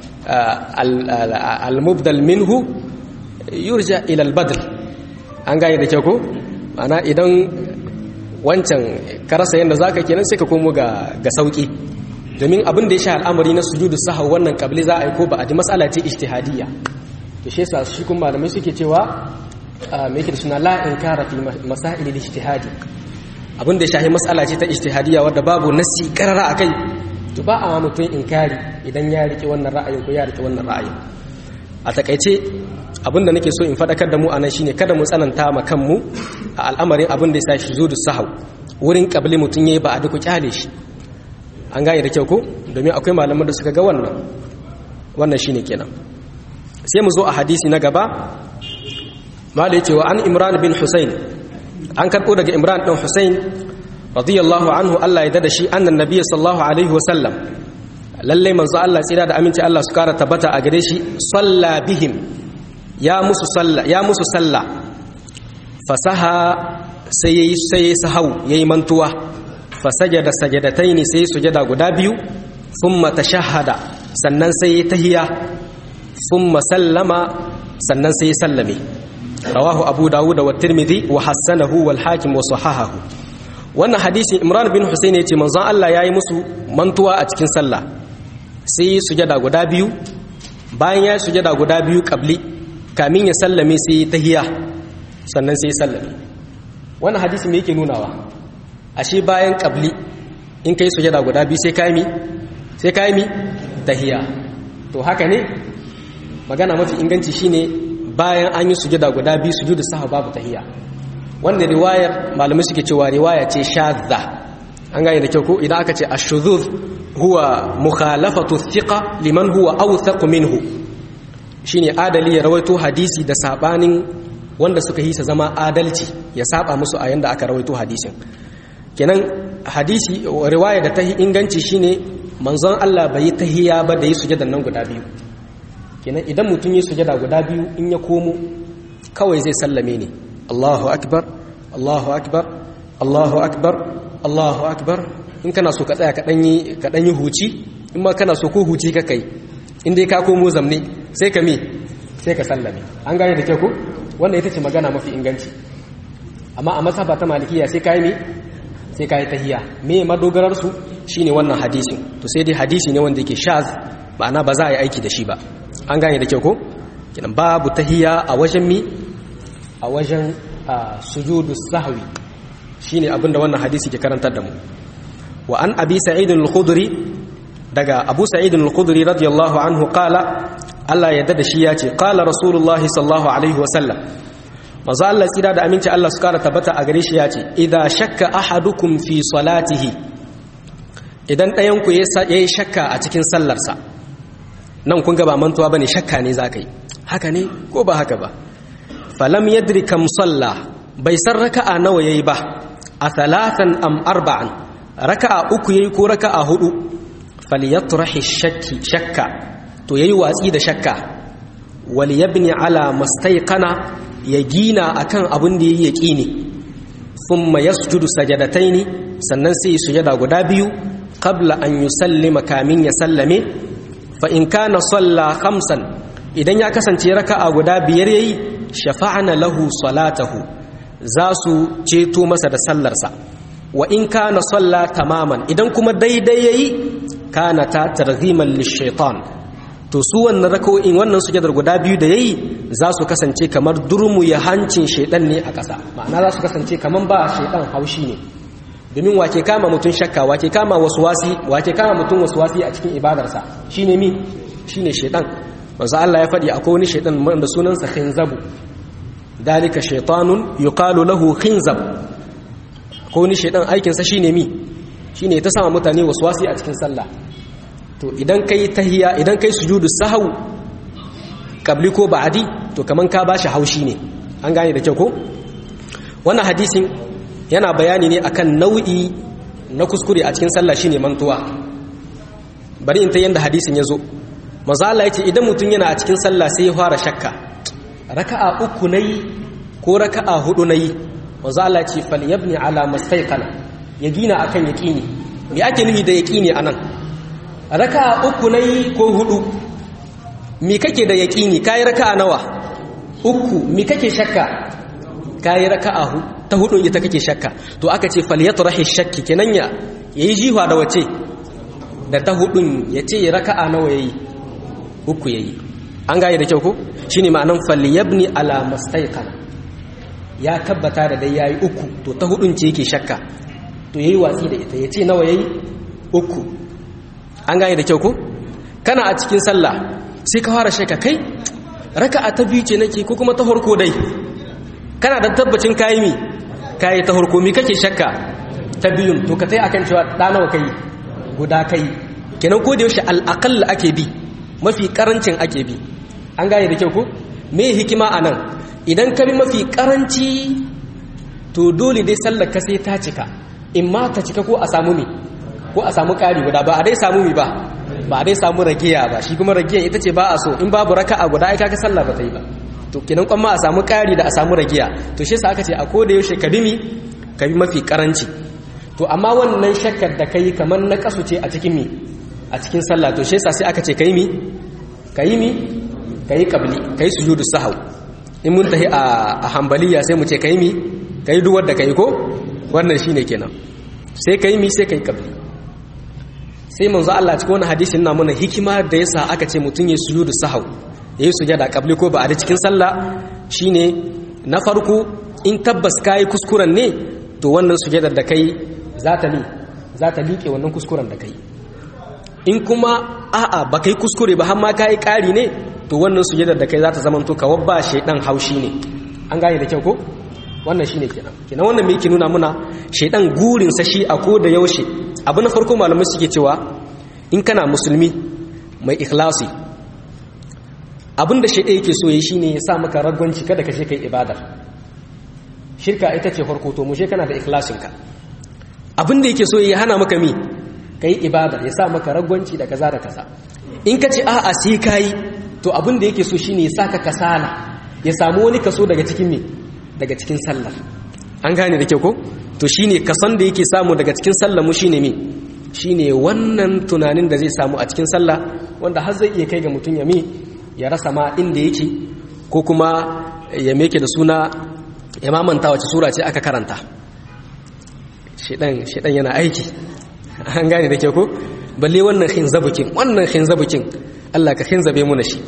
al-mubdal minhu yurja ila al-badl an gane da kyau ko ana idan wancan karasa yanda zaka kenan sai ka komo ga ga sauki domin abin da ya sha al'amari na sujudu sahau wannan kabli za a yi ko ba a ji matsala ce ijtihadiyya to shi yasa shi kuma malamai suke cewa me yake da suna la inkara fi masail al-ijtihadi abin da ya shahi matsala ce ta ijtihadiyya wadda babu nasi karara akai to ba a mutum inkari idan ya rike wannan ra'ayin ko ya rike wannan ra'ayin a takaice abin da nake so in faɗakar da mu anan shine kada mu tsananta ma kanmu a al'amarin abin da ya sa shi zo da sahau wurin kabli mutum yayi ba a duk kyale shi an gane da kyau ko domin akwai malaman da suka ga wannan wannan shine kenan sai mu zo a hadisi na gaba malai cewa an imran bin husayn an karɓo daga imran ɗin husayn radiyallahu anhu Allah ya dada shi annan nabiyyi sallallahu alaihi wa sallam lalle manzo Allah tsira da aminci Allah su kara tabbata a gare shi salla bihim ya musu salla ya musu salla fasaha sai yayi sai sahau yayi mantuwa fasajada sajadataini sai sujada guda biyu thumma tashahhada sannan sai tahiya thumma sallama sannan sai sallame rawahu abu dawud wa tirmidhi wa hassanahu wal hakim wa sahahahu wannan hadisin imran bin husayn yace manzon Allah yayi musu mantuwa a cikin sallah sai sujada guda biyu bayan ya sujada guda biyu qabli kamin ya sallame sai tahiya sannan sai sallame wannan hadisi me yake nunawa ashe bayan qabli in kai sujada guda biyu sai kai mi sai kai mi tahiya to haka ne magana mafi inganci shine bayan an yi sujada guda biyu sujudu sahwa babu tahiya wanda riwayar malamai suke cewa riwaya ce shadda an gane da kyau ko idan aka ce ash-shudhuz huwa mukhalafatu thiqa liman huwa awthaq minhu shine adali ya rawaito hadisi da sabanin wanda suka hisa zama adalci ya saba musu a yanda aka rawaito hadisin kenan hadisi riwaya da ta inganci shine manzon Allah bai tahiya ba da yi sujadan nan guda biyu kenan idan mutum yi sujada guda biyu in ya komo kawai zai sallame ne Allahu akbar Allahu akbar Allahu akbar Allahu akbar in kana so ka tsaya ka danyi ka danyi huci in ma kana so ko huci ka kai in dai ka komo zamne sai ka me sai ka sallame an gane da kyau ko wannan ita ce magana mafi inganci amma a masaba ta malikiya sai kai me sai kai tahiyya me madogarar su shine wannan hadisin to sai dai hadisi ne wanda yake shaz ma'ana ba za a yi aiki da shi ba an gane da kyau ko kinan babu tahiyya a wajen mi a wajen sujudu sahwi shine abinda wannan hadisi ke karantar da mu wa an abi sa'id al-khudri daga Abu Sa'id al-Khudri radiyallahu anhu qala Allah ya da shi ya ce qala Rasulullah sallallahu alaihi wa sallam manzo Allah tsira da aminci Allah su kara tabbata a gare shi ya ce idza shakka ahadukum fi salatihi idan ɗayan ku yayi shakka a cikin sallarsa nan kun ga ba mantuwa bane shakka ne zaka yi haka ne ko ba haka ba falam yadri kam salla bai san raka'a nawa yayi ba a thalathan am arba'an raka'a uku yayi ko raka'a hudu falyatrahi shakki shakka to yayi watsi da shakka wal yabni ala mastayqana ya gina akan abin da yayi yaqini thumma yasjudu sajadataini sannan sai sujada guda biyu qabla an yusallima kamin ya sallame fa in kana salla khamsan idan ya kasance raka'a guda biyar yayi shafa'ana lahu salatahu za su ceto masa da sallarsa wa in kana salla tamaman idan kuma daidai yayi kana ta targhiman lishaitan to su wannan raka'o'in wannan sujadar guda biyu da yayi za su kasance kamar durmu ya hancin shaidan ne a ƙasa ma'ana za su kasance kamar ba shaidan haushi ne domin wake kama mutum shakka wake kama waswasi wake kama mutum waswasi a cikin ibadarsa shine mi shine shaidan manzo Allah ya faɗi akwai wani shaidan wanda sunansa khinzabu dalika shaitanun yuqalu lahu khinzab akwai wani shaidan aikinsa shine mi shine ta sama mutane waswasi a cikin sallah to idan kai tahiyya idan kai sujudu sahau kabli ko ba'di to kaman ka bashi haushi ne an gane da kyau ko wannan hadisin yana bayani ne akan nau'i na kuskure a cikin sallah shine mantuwa bari in ta yanda hadisin ya zo manzo Allah yace idan mutum yana a cikin sallah sai ya fara shakka raka'a uku nayi ko raka'a hudu nayi manzo Allah yace falyabni ala mastayqana ya gina akan yaqini me ake nufi da yaqini anan raka'a uku nayi ko hudu me kake da yaqini kai raka'a nawa uku me kake shakka kai raka'a ta hudun ita kake shakka to aka ce falyatrahi shakki kenan ya yayi jiwa da wace da ta hudun yace raka'a nawa yayi uku yayi an gaye da kyau ko shine ma'anan falyabni ala mastayqana ya tabbata da dai yayi uku to ta hudun ce yake shakka to yayi watsi da ita yace nawa yayi uku an gaye da kyau ko kana a cikin sallah sai ka fara shakka kai raka'a ta biyu ce nake ko kuma ta farko dai kana da tabbacin kayi mi kayi ta farko mi kake shakka ta biyun to ka tai akan cewa da nawa kai guda kai kenan ko da yaushe al ake bi mafi karancin ake bi an gane da kyau ko me hikima anan idan ka bi mafi karanci to dole dai sallar ka sai ta cika in ma ta cika ko a samu mi ko a samu ƙari guda ba a dai samu mi ba ba a dai samu ragiya ba shi kuma ragiya ita ce ba a so in babu raka'a guda ai kaga sallah ba ta yi ba to kenan kwan ma a samu ƙari da a samu ragiya to shi sa aka ce a ko da yaushe ka bi mi ka bi mafi karanci to amma wannan shakkar da kai kamar na kasu ce a cikin mi a cikin sallah to shi sa sai aka ce kai mi kai mi kai qabli kai sujudu sahau in mun tahi a hambaliya sai mu ce kai mi kai duwar da kai ko wannan shine kenan sai kai mi sai kai qabli sai manzo Allah cikin wannan hadisin na mana hikima da yasa aka ce mutun ya sujudu sahau yayi sujada qabli ko ba a cikin sallah shine na farko in tabbas kai kuskuren ne to wannan sujadar da kai za ta li za ta liƙe wannan kuskuren da kai in kuma a'a ba kai kuskure ba har ma kai ƙari ne to wannan sujadar da kai za ta zama to kawar ba shaidan haushi ne an gane da kyau ko wannan shine kenan kenan wannan me yake nuna muna shaidan gurin sa shi a ko da yaushe abu na farko malamai suke cewa in kana musulmi mai ikhlasi abin da shaidan yake so yi shine ya sa maka ragwanci kada ka je kai ibadar shirka ita ce farko to mushe kana da ikhlasin ka abin da yake so ya hana maka mi kai ibadar ya sa maka ragwanci da kaza da kaza in ka ce a'a sai kai to abin da yake so shine ya saka kasala ya samu wani kaso daga cikin me daga cikin sallar an gane da kyau ko to shine kason da yake samu daga cikin sallar mu shine me shine wannan tunanin da zai samu a cikin sallah wanda har zai iya kai ga mutum ya me ya rasa ma inda yake ko kuma ya meke da suna ya mamanta wace sura ce aka karanta shedan shedan yana aiki an gane da kyau ko balle wannan khinzabukin wannan khinzabukin Allah ka khinzabe mu na shi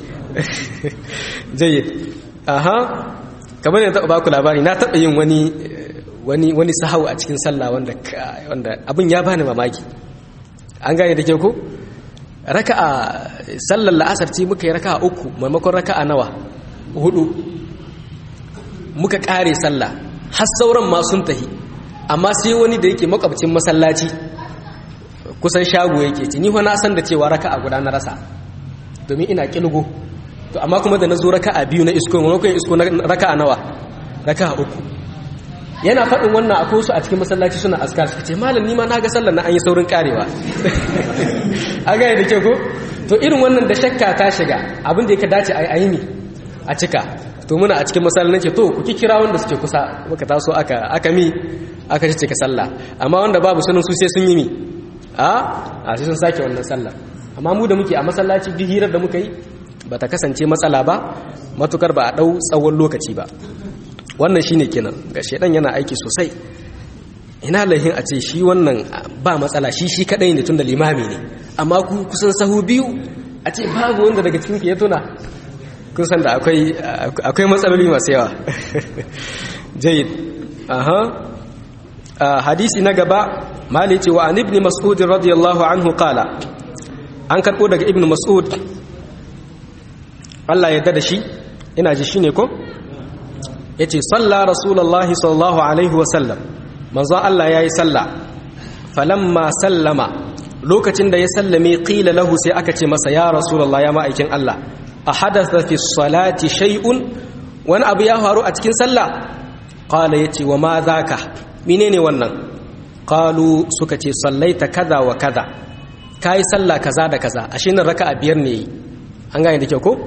jayyid aha kamar ne taɓa baku labari na taɓa yin wani wani wani sahau a cikin sallah wanda wanda abin ya bani mamaki an gane da ke ko raka'a sallar la'asar ce muka yi raka'a uku maimakon raka'a nawa hudu muka kare sallah har sauran ma sun tahi amma sai wani da yake makwabcin masallaci kusan shago yake ci ni na san da cewa raka'a guda na rasa domin ina kilgo to amma kuma da na zo raka'a biyu na isko maimakon isko na raka'a nawa raka'a uku yana faɗin wannan akwai su a cikin masallaci suna askar suka ce malam ni ma na ga sallar na an yi saurin karewa a gaya da ke ko to irin wannan da shakka ta shiga abin da ya dace a yi mi a cika to muna a cikin masallaci ce to ku kira wanda suke kusa muka taso aka aka mi aka ci cika sallah amma wanda babu sunan su sai sun yi mi a a sai sun sake wannan sallah amma mu da muke a masallaci duk hirar da muka yi ba ta kasance matsala ba matukar ba a ɗau tsawon lokaci ba wannan shine kenan ga shedan yana aiki sosai ina lahin a ce shi wannan ba matsala shi shi kadai ne tunda limami ne amma ku kusan sahu biyu a ce babu wanda daga cikin ya tuna kun san da akwai akwai matsaloli masu yawa jayyid aha hadisi na gaba mali ce wa an ibn mas'ud radiyallahu anhu qala an karbo daga ibn mas'ud Allah ya da shi ina ji shine ko yace salla rasulullahi sallallahu alaihi wasallam manzo Allah yayi salla falamma sallama lokacin da ya sallame qila lahu sai aka ce masa ya rasulullahi ya ma'aikin Allah ahadatha fi salati shay'un wani abu ya faru a cikin sallah qala yace wa ma zaka menene wannan qalu suka ce sallaita kaza wa kaza kai sallah kaza da kaza ashe nan raka'a biyar ne an gane da kyau ko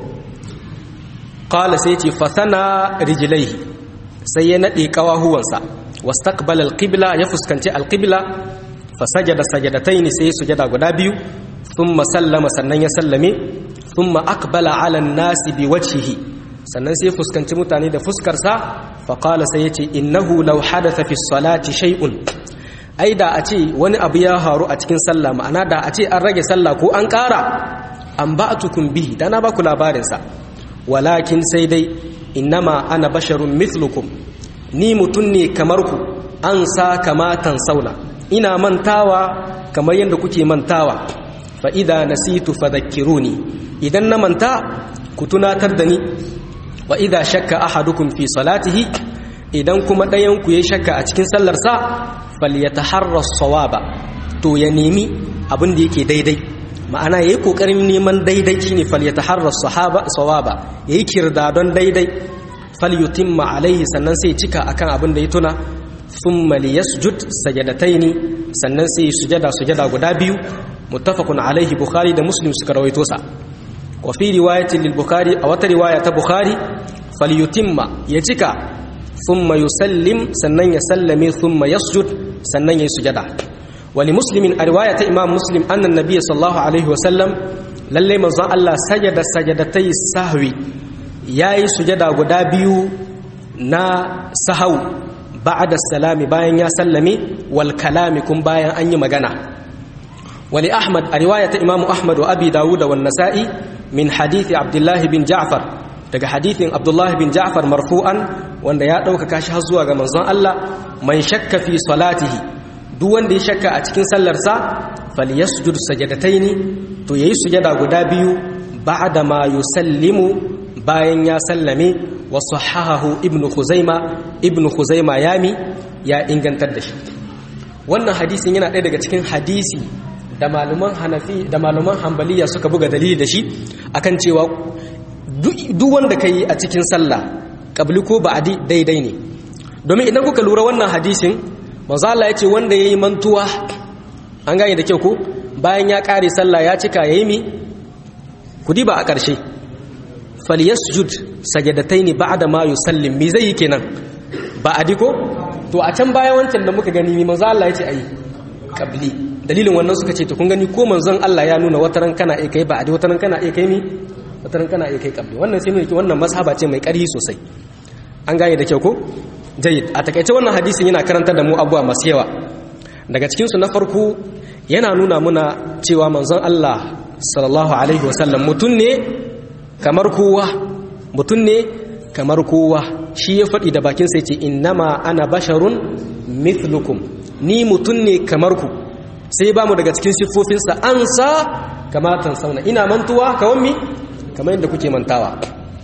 qala sai ce fasana rijlaihi sai ya nade kawahuwansa wastaqbala alqibla ya fuskanci alqibla fasajada sajadataini sai sujada guda biyu thumma sallama sannan ya sallame thumma aqbala ala an-nasi biwajhihi sannan sai fuskanci mutane da fuskarsa fa qala sai yace innahu law hadatha fi salati shay'un ai da a ce wani abu ya haru a cikin sallah ma'ana da a ce an rage sallah ko an ƙara an ba'atukum bihi dana ba ku labarin sa walakin sai dai innama ana basharun mithlukum ni mutum ne kamar ku an sa kamatan sauna ina mantawa kamar yadda kuke mantawa fa idza nasitu fadhakkiruni idan na manta ku tunatar da ni wa idza shakka ahadukum fi salatihi idan kuma ɗayan ku yayi shakka a cikin sallar sa falyataharra sawaba to ya nemi abin da yake daidai ma'ana yayi kokarin neman daidai shine falyataharra sahaba sawaba yayi kirdadon daidai falyutimma alaihi sannan sai cika akan abin da ya tuna thumma liyasjud sajadataini sannan sai sujada sujada guda biyu muttafaqun alaihi bukhari da muslim suka rawaito sa wa fi riwayatin lil bukhari a wata riwaya ta bukhari falyutimma ya cika thumma yusallim sannan ya sallame thumma yasjud sannan ya sujada wali muslimin a riwaya ta imam muslim annan nabiy sallallahu alaihi wa sallam lalle manzon Allah sajada sajadatai sahwi yayi sujada guda biyu na sahau ba'da salami bayan ya sallame wal kalami kun bayan an yi magana wali ahmad a riwaya ta imam ahmad wa abi dawud wa nasa'i min hadithi abdullahi bin ja'far daga hadithin abdullahi bin ja'far marfu'an wanda ya ɗaukaka shi har zuwa ga manzon Allah man shakka fi salatihi duk wanda ya shakka a cikin sallarsa falyasjud sajadataini to yayi sujada guda biyu ba'da ma yusallimu bayan ya sallame wa sahahahu ibnu khuzaima ibnu khuzaima yami ya ingantar da shi wannan hadisin yana ɗaya daga cikin hadisi da malaman hanafi da malaman hanbaliya suka buga dalili da shi akan cewa duk wanda ka yi a cikin sallah ƙabli ko ba'adi daidai ne domin idan kuka lura wannan hadisin manzo Allah ya ce wanda yayi mantuwa an gane da kyau ko bayan ya ƙare sallah ya cika yayi mi kudi ba a ƙarshe falyasjud sajadataini ba'da ma yusallim me zai yi kenan ba'adi ko to a can bayan wancan da muka gani manzo Allah ya ce ayi ƙabli dalilin wannan suka ce to kun gani ko manzon Allah ya nuna wataran kana iya kai ba'adi wataran kana iya kai mi wataran kana iya kai kabli wannan sai nuna wannan mazhaba ce mai ƙarfi sosai an gane da kyau ko jayyid a takaice wannan hadisin yana karantar da mu abuwa masu yawa daga cikin su na farko yana nuna muna cewa manzon Allah sallallahu alaihi wasallam mutun ne kamar kowa mutun ne kamar kowa shi ya faɗi da bakin sai ce innama ana basharun mithlukum ni mutun ne kamar ku sai ba mu daga cikin siffofinsa an sa kamatan sauna ina mantuwa kawan mi kamar yadda kuke mantawa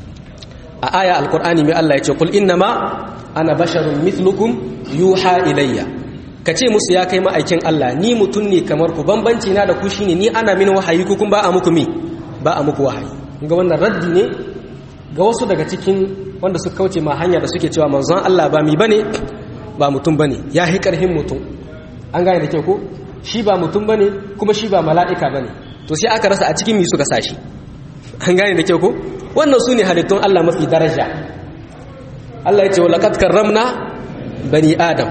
a aya alkur'ani mai Allah ya ce kul innama ana basharun mithlukum yuha ilayya ka ce musu ya kai ma'aikin Allah ni mutum ne kamar ku bambanci na da ku shine ni ana min wahayi ku kun ba a muku mi ba a muku wahayi ga wannan raddi ne ga wasu daga cikin wanda suka kauce ma hanya da suke cewa manzon Allah ba mi bane ba mutum bane ya hi karhin mutum an gane da kyau ko shi ba mutum bane kuma shi ba mala'ika bane to sai aka rasa a cikin mi suka sashi an gane da kyau ko wannan sune halittun Allah mafi daraja Allah ya ce wa laqad karramna bani adam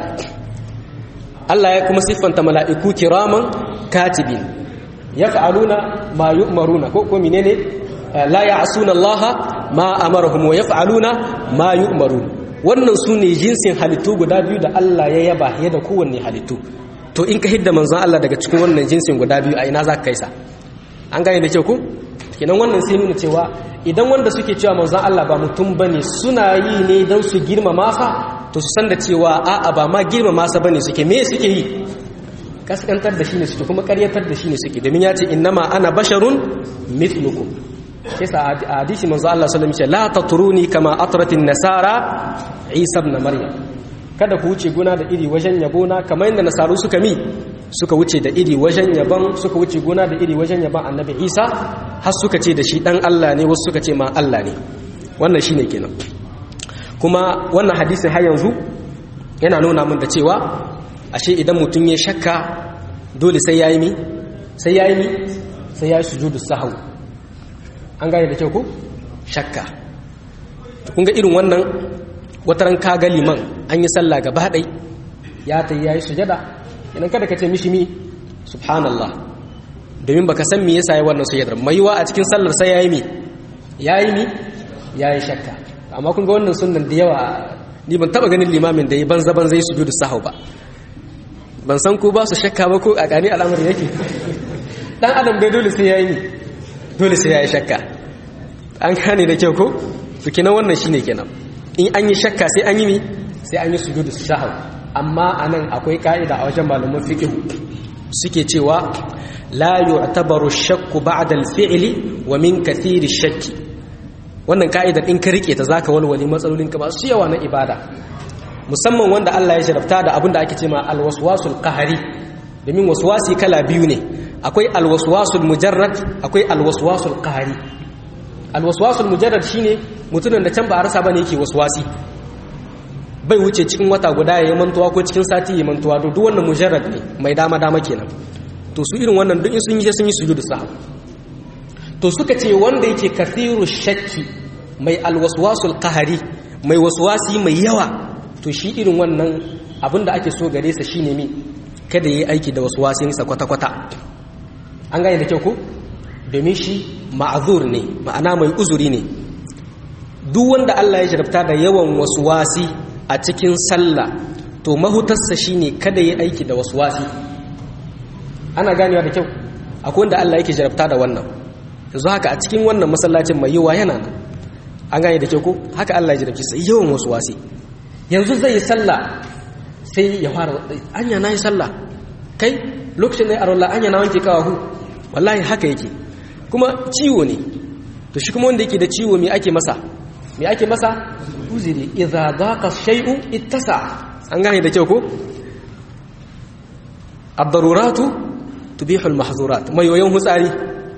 Allah ya kuma siffanta mala'iku kiraman katibin yaf'aluna ma yu'maruna ko ko menene la ya'suna Allah ma amarahum wa yaf'aluna ma yu'marun wannan sune jinsin halittu guda biyu da Allah ya yaba ya da kowanne halittu to in ka hidda manzon Allah daga cikin wannan jinsin guda biyu a ina za ka kaisa an gane da kyau ku kenan wannan sai nuna cewa idan wanda suke cewa manzon Allah ba mutum bane suna yi ne dan su girmama sa to su san da cewa a'a ba ma girmama sa bane suke me suke yi kaskantar da shi ne suke kuma karyatar da shi ne suke domin ya ce innama ana basharun mithlukum kisa a hadisi manzo Allah sallallahu alaihi wasallam la tatruni kama atratin nasara Isa ibn Maryam kada ku wuce gona da iri wajen yabona kamar yadda nasaru suka mi suka wuce da iri wajen yaban suka wuce gona da iri wajen yaban annabi Isa har suka ce da shi dan Allah ne wasu suka ce ma Allah ne wannan shine kenan kuma wannan hadisin har yanzu yana nuna min da cewa ashe idan mutum ya shakka dole sai yayi mi sai yayi mi sai yayi sujudu sahwi an gane da kyau ko shakka kun ga irin wannan wataran kaga liman an yi sallah gaba ɗai ya ta yayi sujada idan kada ka ce mishi mi subhanallah domin baka san me yasa yi wannan sujadar mai yiwa a cikin sallar sai yayi mi yayi mi yayi shakka amma kun ga wannan sunnan da yawa ni ban taba ganin limamin da yi banza ban zai sujudu sahau ba ban san ko ba su shakka ba ko a gani al'amari yake dan adam bai dole sai yayi mi dole sai ya yi shakka an gane da kyau ko su kenan wannan shine kenan in an yi shakka sai an yi mi sai an yi sujudu sahau amma anan akwai ka'ida a wajen malaman fiqh suke cewa la yu'tabaru shakku ba'da al-fi'li wa min kathiri shakki wannan ka'idar in ka rike ta zaka walwale matsalolin ka ba su yawa na ibada musamman wanda Allah ya sharafta da abin da ake cewa al-waswasul qahari domin waswasi kala biyu ne akwai alwaswasul mujarrad akwai alwaswasul qahari alwaswasul mujarrad shine mutumin da can ba a rasa bane yake waswasi bai wuce cikin wata guda ya mantuwa ko cikin sati ya mantuwa to duk wannan mujarrad ne mai dama dama kenan to su irin wannan duk in sun yi sun yi sujudu sahw to suka ce wanda yake kathiru shakki mai alwaswasul qahari mai waswasi mai yawa to shi irin wannan abinda ake so gare sa shine mi kada yi aiki da waswasinsa kwata-kwata an gane da kyau ko domin shi ma'azur ne ma'ana mai uzuri ne duk wanda Allah ya jarabta da yawan waswasi a cikin sallah to mahutarsa shine kada yi aiki da waswasi ana ganewa da kyau akwai wanda Allah yake jarabta da wannan yanzu haka a cikin wannan masallacin mai yawa yana nan an gane da kyau ko haka Allah ya jarabci sai yawan waswasi yanzu zai yi sallah sai ya fara anya na yi sallah kai lokacin da ya arola anya na wanke kawahu wallahi haka yake kuma ciwo ne to shi kuma wanda yake da ciwo me ake masa me ake masa uzuri idza daqa shay'u ittasa an gane da kyau ko ad-daruratu tubihu al-mahzurat mai yoyon hutsari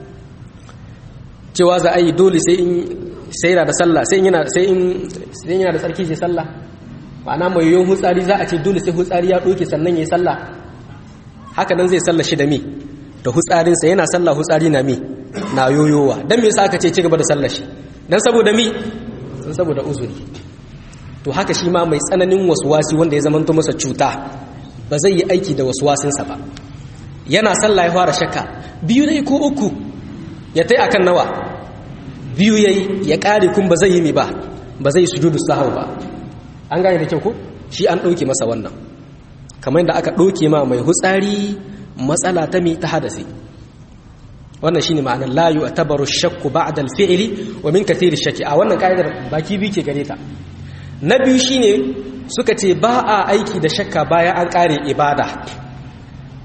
cewa za a yi dole sai in sai da sallah sai yana sai in sai yana da tsarki sai sallah ma'ana mai yoyon hutsari za a ce dole sai hutsari ya doke sannan yayi sallah haka nan zai sallah shi da mi da hutsarinsa yana sallah hutsari na mi na yoyowa dan me yasa aka ce ci gaba da sallah shi dan saboda mi dan saboda uzuri to haka shi ma mai tsananin waswasi wanda ya zamanto masa cuta ba zai yi aiki da waswasinsa ba yana sallah ya fara shakka biyu dai ko uku ya tai akan nawa biyu yayi ya kare kun ba zai yi mi ba ba zai sujudu sahau ba an gane da kyau ko shi an dauke masa wannan kamar yadda aka dauke ma mai hutsari matsala ta mi ta hadasi wannan shine ma'anar la yu'tabaru shakku ba'da al-fi'li wa min kathiri shakki a wannan kaidar baki bi ke gare ta na biyu shine suka ce ba a aiki da shakka bayan an kare ibada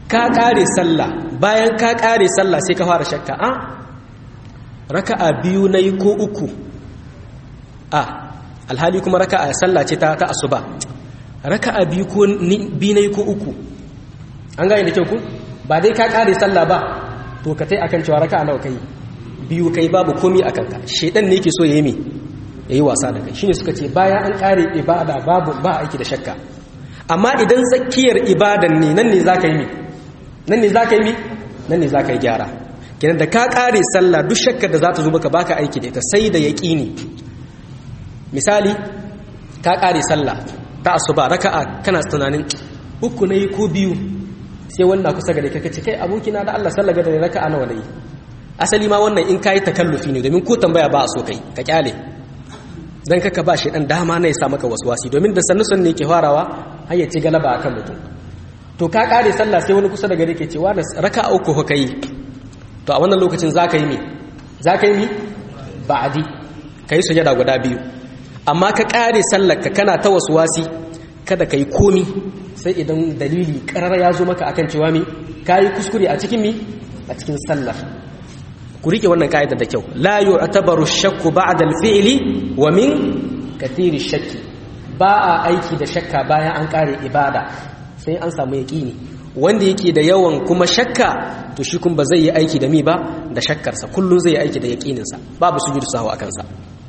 ka kare sallah bayan ka kare sallah sai ka fara shakka a raka'a biyu nayi ko uku a alhali kuma raka'a sallah ce ta ta asuba raka'a biyu ko biyu nayi ko uku an gane da kyau ku ba dai ka kare sallah ba to ka tai akan cewa raka'a nawa kai biyu kai babu komi akan ka shedan ne yake so yayi me yayi wasa da kai shine suka ce bayan an kare ibada babu ba aiki da shakka amma idan zakiyar ibadan ne nan ne zaka yi me nan ne zaka yi me nan ne zaka yi gyara kenan da ka kare sallah duk shakkar da za ta zo maka baka aiki da ita sai da yaqini misali ka kare sallah ta asuba raka'a kana tunanin uku ne ko biyu sai wannan kusa gare ka kace kai abokina da Allah sallah ga da raka'a nawa ne asali ma wannan in kayi takallufi ne domin ko tambaya ba a so kai ka kyale dan kaka ba shi dan dama ne ya sa maka waswasi domin da sannu sannu yake farawa har ya ci galaba akan mutum to ka kare sallah sai wani kusa da gare ke cewa raka'a uku ko kai to a wannan lokacin zaka yi me zaka yi me ba'di kai sujada guda biyu amma ka kare sallar ka kana ta waswasi kada kai komi sai idan dalili karar ya zo maka akan cewa me kai kuskure a cikin me a cikin sallar ku rike wannan ka'idar da kyau la yu'tabaru shakku ba'da al-fi'li wa min kathiri shakki ba a aiki da shakka bayan an kare ibada sai an samu yaqini wanda yake da yawan kuma shakka to shi kun ba zai yi aiki da mi ba da shakkarsa kullun zai yi aiki da yaqinin sa babu sujudu sahwa akan sa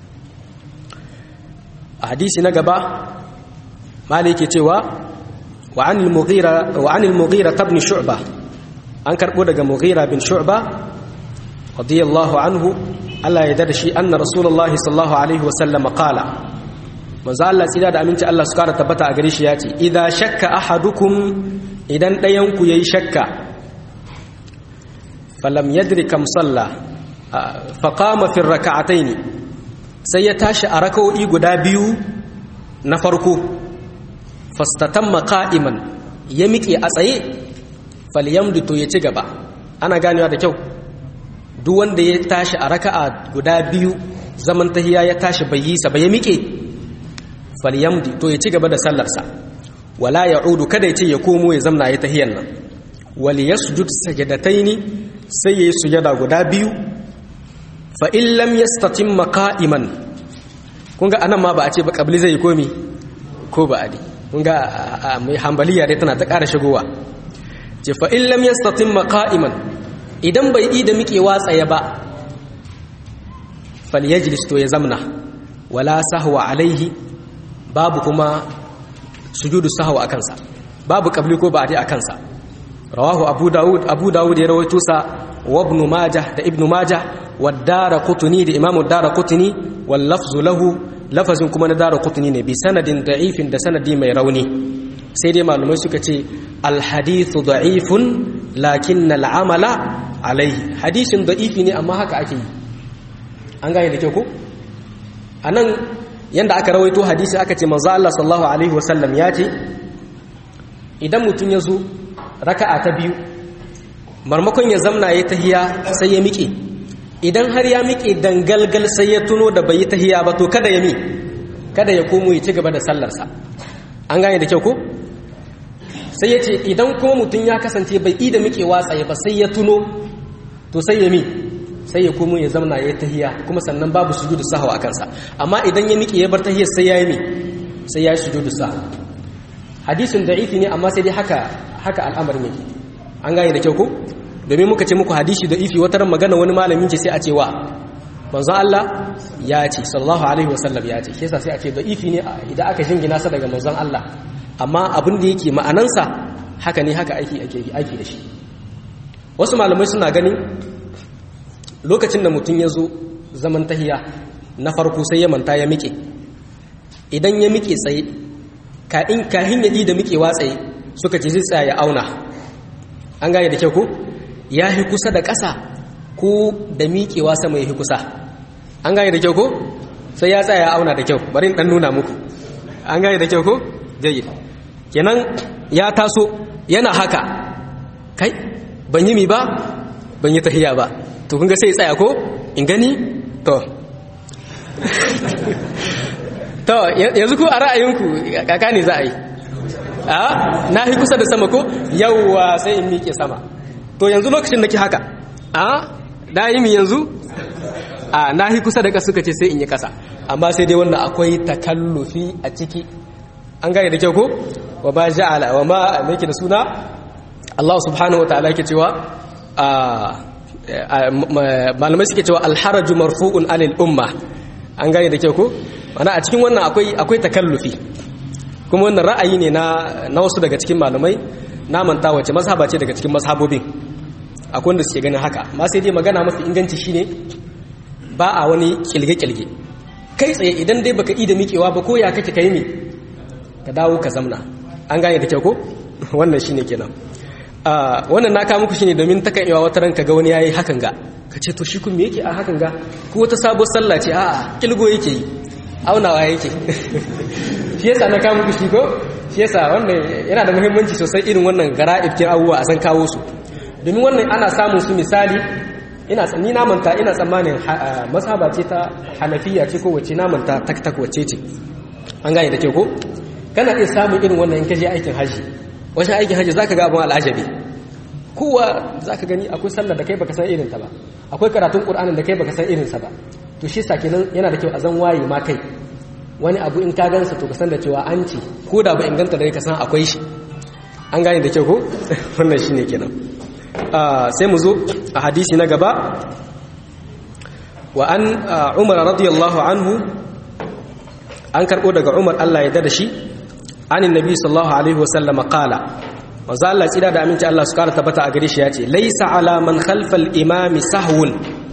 a hadisi na gaba malik yake cewa wa anil mughira wa anil mughira ibn shu'bah an karbo daga mughira bin shu'bah radiyallahu anhu Allah ya dada shi anna rasulullahi sallallahu alaihi wasallam qala manzo Allah tsira da aminci Allah su kara tabbata a gare shi yace idza shakka ahadukum idan dayan ku yayi shakka falam yadri kam salla fa qama fi rak'atayn sai ya tashi a rak'o'i guda biyu na farko fastatamma qa'iman ya miƙe a tsaye falyamdu to ya ci gaba ana ganewa da kyau duk wanda ya tashi a raka'a guda biyu zaman tahiya ya tashi bai yi sa ba ya miƙe falyamdi to ya ci gaba da sallarsa wala ya'udu kada ya ce ya komo ya zamna ya tahiyan nan wal yasjud sajadataini sai yayi sujada guda biyu fa in lam yastatimma qa'iman kun ga anan ma ba a ce ba kabli zai komi ko ba adi kun ga mai hambaliya dai tana ta ƙara shigowa ce fa in lam yastatimma qa'iman idan bai yi da miƙewa tsaye ba falyajlis to ya zamna wala sahwa alaihi babu kuma sujudu sahwa a kansa babu qabli ko ba'di a kansa rawahu abu daud abu daud ya rawaito sa wa ibn majah da ibn majah wa daraqutni da imamu daraqutni wal lafzu lahu lafazin kuma na daraqutni ne bi sanadin da'ifin da sanadi mai rauni sai dai malumai suka ce al hadithu da'ifun lakin al amala alaihi hadisin da'ifi ne amma haka ake yi an gane da kyau ko anan yanda aka rawaito hadisi aka ce manzo Allah sallallahu alaihi wasallam ya ce idan mutum ya zo raka'a ta biyu marmakon ya zamna ya tahiya sai ya miƙe idan har ya miƙe dangalgal sai ya tuno da bai yi tahiya ba to kada ya mi kada ya komo ya ci gaba da sallarsa an gane da kyau ko sai ya ce idan kuma mutum ya kasance bai yi da miƙewa tsaye ba sai ya tuno to sai ya mi sai ya komo ya zamna ya tahiya kuma sannan babu sujudu sahwa a kansa amma idan ya miƙe ya bar tahiyar sai ya yi mi sai ya yi sujudu sahwa hadisin da'ifi ne amma sai dai haka haka al'amarin yake an gane da kyau ko domin muka ce muku hadisi da'ifi wata ran magana wani malamin ce sai a ce wa manzon Allah ya ce sallallahu alaihi wasallam ya ce shi yasa sai a ce da'ifi ne idan aka jingina sa daga manzon Allah amma abin da yake ma'anansa haka ne haka aiki ake aiki da shi wasu malamai suna ganin lokacin da mutum ya zo zaman tahiya na farko sai ya manta ya miƙe idan ya miƙe tsaye kahin ya da miƙewa tsaye suka ce zai tsaya ya auna an gane da kyau ko ya hi kusa da ƙasa ko da miƙewa sama ya hi kusa an gane da kyau ko sai ya tsaya ya auna da kyau bari ɗan nuna muku an gane da kyau ko jayyid kenan ya taso yana haka kai ban yi mi ba ban yi tahiya ba to kun ga sai tsaya ko in gani to to yanzu ku a ra'ayinku kaka ne za a yi a na yi kusa da sama ko yawwa sai in miƙe sama to yanzu lokacin da ke haka a da yi mi yanzu a na yi kusa da ƙasa suka ce sai in yi ƙasa amma sai dai wannan akwai takallufi a ciki an gane da kyau ko wa ba ja'ala wa ma yake da suna Allah subhanahu wa ta'ala yake cewa malamai suke cewa alharaju marfu'un alil umma an gane da kyau ko mana a cikin wannan akwai akwai takallufi kuma wannan ra'ayi ne na na wasu daga cikin malamai na manta wace mazhaba ce daga cikin mazhabobin akwai wanda suke ganin haka amma sai dai magana mafi inganci shine ba a wani kilge-kilge kai tsaye idan dai baka ida miƙewa ba ko ya kake kai me ka dawo ka zamna an gane da kyau ko wannan shine kenan wannan na kawo muku shine domin takan iya wata ranka ga wani yayi hakan ga ka ce to shi kun me yake a hakan ga ko wata sabuwar sallah ce a'a kilgo yake yi aunawa yake shi yasa na kawo muku shi ko shi yasa wannan yana da muhimmanci sosai irin wannan gara'ibkin abubuwa a san kawo su domin wannan ana samun su misali ina ni na manta ina tsammanin mazhaba ce ta hanafiya ce ko wace na manta tak tak wace ce an gane da ke ko kana iya samun irin wannan in ka je aikin haji wajen aikin haji zaka ga abin al'ajabi kowa zaka gani akwai sallar da kai baka san irin ta ba akwai karatun qur'anin da kai baka san irin sa ba to shi sa kenan yana da kyau a zan waye ma kai wani abu in ka gansa to ka san da cewa an ci ko da ba inganta da ka san akwai shi an gane da kyau ko wannan shine kenan sai mu zo a hadisi na gaba wa an umar radiyallahu anhu an karbo daga umar Allah ya dada shi anin nabi sallallahu alaihi wasallam qala manzo Allah tsira da aminci Allah su kara tabbata a gare shi yace laysa ala man khalfa al imami sahwun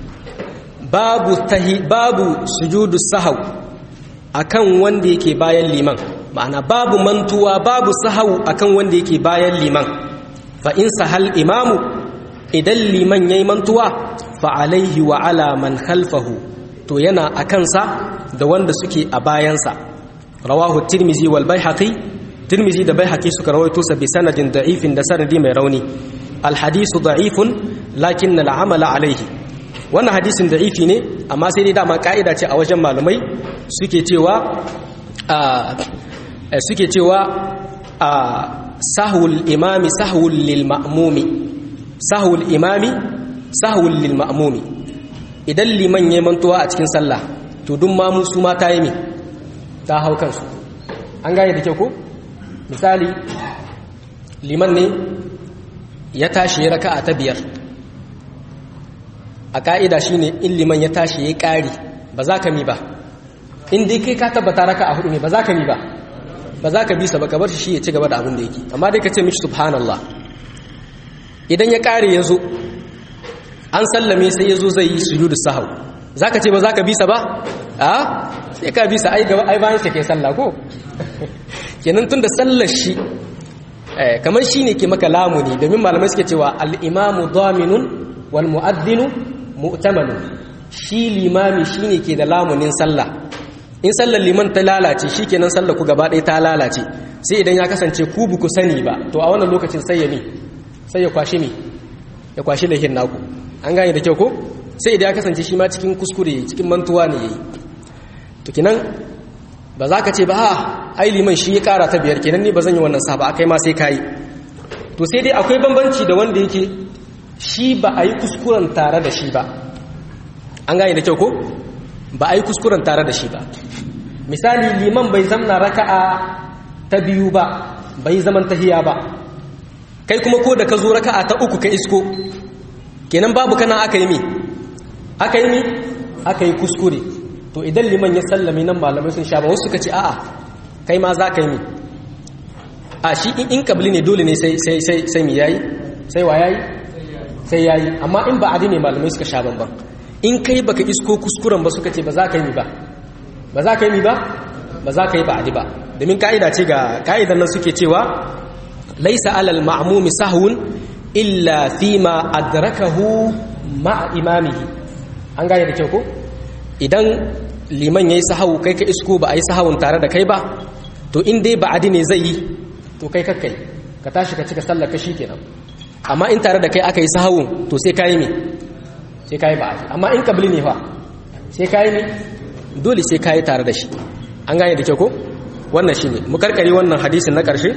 babu tahi babu sujudu sahw akan wanda yake bayan liman ma'ana babu mantuwa babu sahau akan wanda yake bayan liman fa in sahal imamu idan liman yayi mantuwa fa alaihi wa ala man khalfahu to yana akan sa da wanda suke a bayansa rawahu tirmizi wal baihaqi tirmizi da baihaqi suka rawaito sa bi sanadin da'ifin da sanadi mai rauni al hadisu da'ifun lakin al amala alaihi wannan hadisin da'ifi ne amma sai dai dama ka'ida ce a wajen malumai suke cewa suke cewa sahul imami sahul lil ma'mumi sahul imami sahul lil ma'mumi idan liman yayin mantuwa a cikin sallah to duk mamu su ma ta yi me ta hau kansu an gane da kyau ko misali liman ne ya tashi raka'a ta biyar a ka'ida shine in liman ya tashi ya ƙari ba za ka mi ba in dai kai ka tabbata raka a hudu ne ba za ka mi ba ba za ka bisa ba ka bar shi ya ci gaba da abin da yake amma dai ka ce mishi subhanallah idan ya ƙare ya zo an sallame sai ya zo zai yi sujudu sahau za ka ce ba za ka bisa ba a sai ka bisa ai gaba ai bayan shi ke sallah ko kenan tun da sallar shi kamar shi ne ke maka lamuni domin malamai suke cewa al-imamu daminun wal mu'addinu mu'tamanu shi limami shine ke da lamunin sallah in sallar liman ta lalace shikenan sallar ku gaba ɗaya ta lalace sai idan ya kasance ku bu ku sani ba to a wannan lokacin sai ya mi sai ya kwashi mi ya kwashi lahin naku an gane da kyau ko sai idan ya kasance shi ma cikin kuskure cikin mantuwa ne yayi to kinan ba za ka ce ba ha ai liman shi ya kara ta biyar kenan ni ba zan yi wannan sa ba akai ma sai kai to sai dai akwai bambanci da wanda yake shi ba a yi kuskuren tare da shi ba an gane da kyau ko ba a yi kuskuren tare da shi ba misali liman bai zamna raka'a ta biyu ba bai zaman tahiya ba kai kuma ko da ka zo raka'a ta uku ka isko kenan babu kana aka yi mi aka yi mi aka yi kuskure to idan liman ya sallame nan malamai sun sha ba wasu suka ce a'a kai ma za ka yi mi a shi in kabili ne dole ne sai sai sai sai mi yayi sai wa yayi sai yayi amma in ba adi ne malamai suka sha banban in kai baka isko kuskuren ba suka ce ba za ka yi mi ba ba za ka yi mi ba ba za ka yi ba adi ba domin ka'ida ce ga ka'idan nan suke cewa laisa alal ma'mumi sahun illa fima adrakahu ma'a imamihi an gane da kyau ko idan liman yayi sahawu kai ka isko ba a yi sahawun tare da kai ba to in dai ba adi ne zai yi to kai kakkai ka tashi ka cika sallar ka kenan amma in tare da kai aka yi sahawun to sai kayi me sai kayi ba amma in kabli ne fa sai kayi me dole sai kayi tare da shi an gane da kyau ko wannan shine mu karkare wannan hadisin na karshe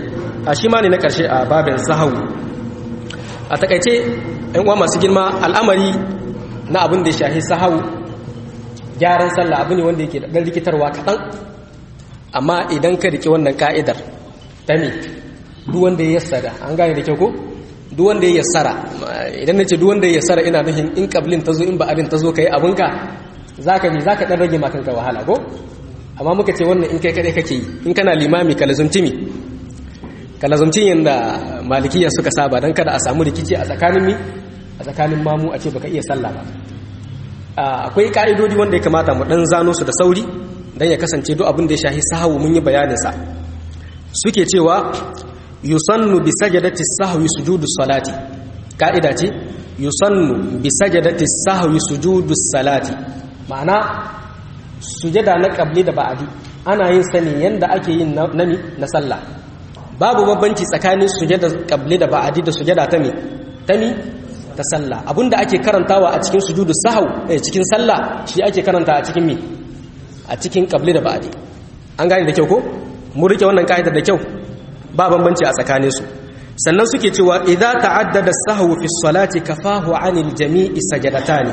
a shi ma ne na ƙarshe a babin sahau a takaice ‘yan uwa masu girma al'amari na abin da ya shahi sahau gyaran sallah abu ne wanda yake da ɗan rikitarwa kaɗan amma idan ka riƙe wannan ka'idar ta ne duk wanda ya yassara an gane da kyau ko duk wanda ya yassara idan na ce duk wanda ya yassara ina nufin in kablin ta zo in ba'adin ta zo ka yi abinka za ka ne za ka ɗan rage makanka wahala ko amma muka ce wannan in kai kaɗai kake yi in kana limami ka lazumci mi ka lazumci yadda malikiya suka saba don kada a samu rikici a tsakanin mi a tsakanin mamu a ce baka iya sallah ba akwai ka'idodi wanda ya kamata mu ɗan zano su da sauri don ya kasance duk abin da ya shahi sahawu mun yi bayaninsa suke cewa yusannu bi sajadati sahwi sujudu salati ka'ida ce yusannu bi sajadati sahwi sujudu salati ma'ana sujada na qabli da ba'adi ana yin sani yanda ake yin nami na sallah babu babbanci tsakanin sujada qabli da ba'adi da sujada ta mi ta mi ta sallah abinda ake karantawa a cikin sujudu sahau eh cikin sallah shi ake karanta a cikin mi a cikin qabli da ba'adi an gane da kyau ko mu rike wannan ka'idar da kyau ba bambanci a tsakanin su sannan suke cewa idza ta'addada as-sahwu fi as-salati kafahu 'anil jami'i sajadatani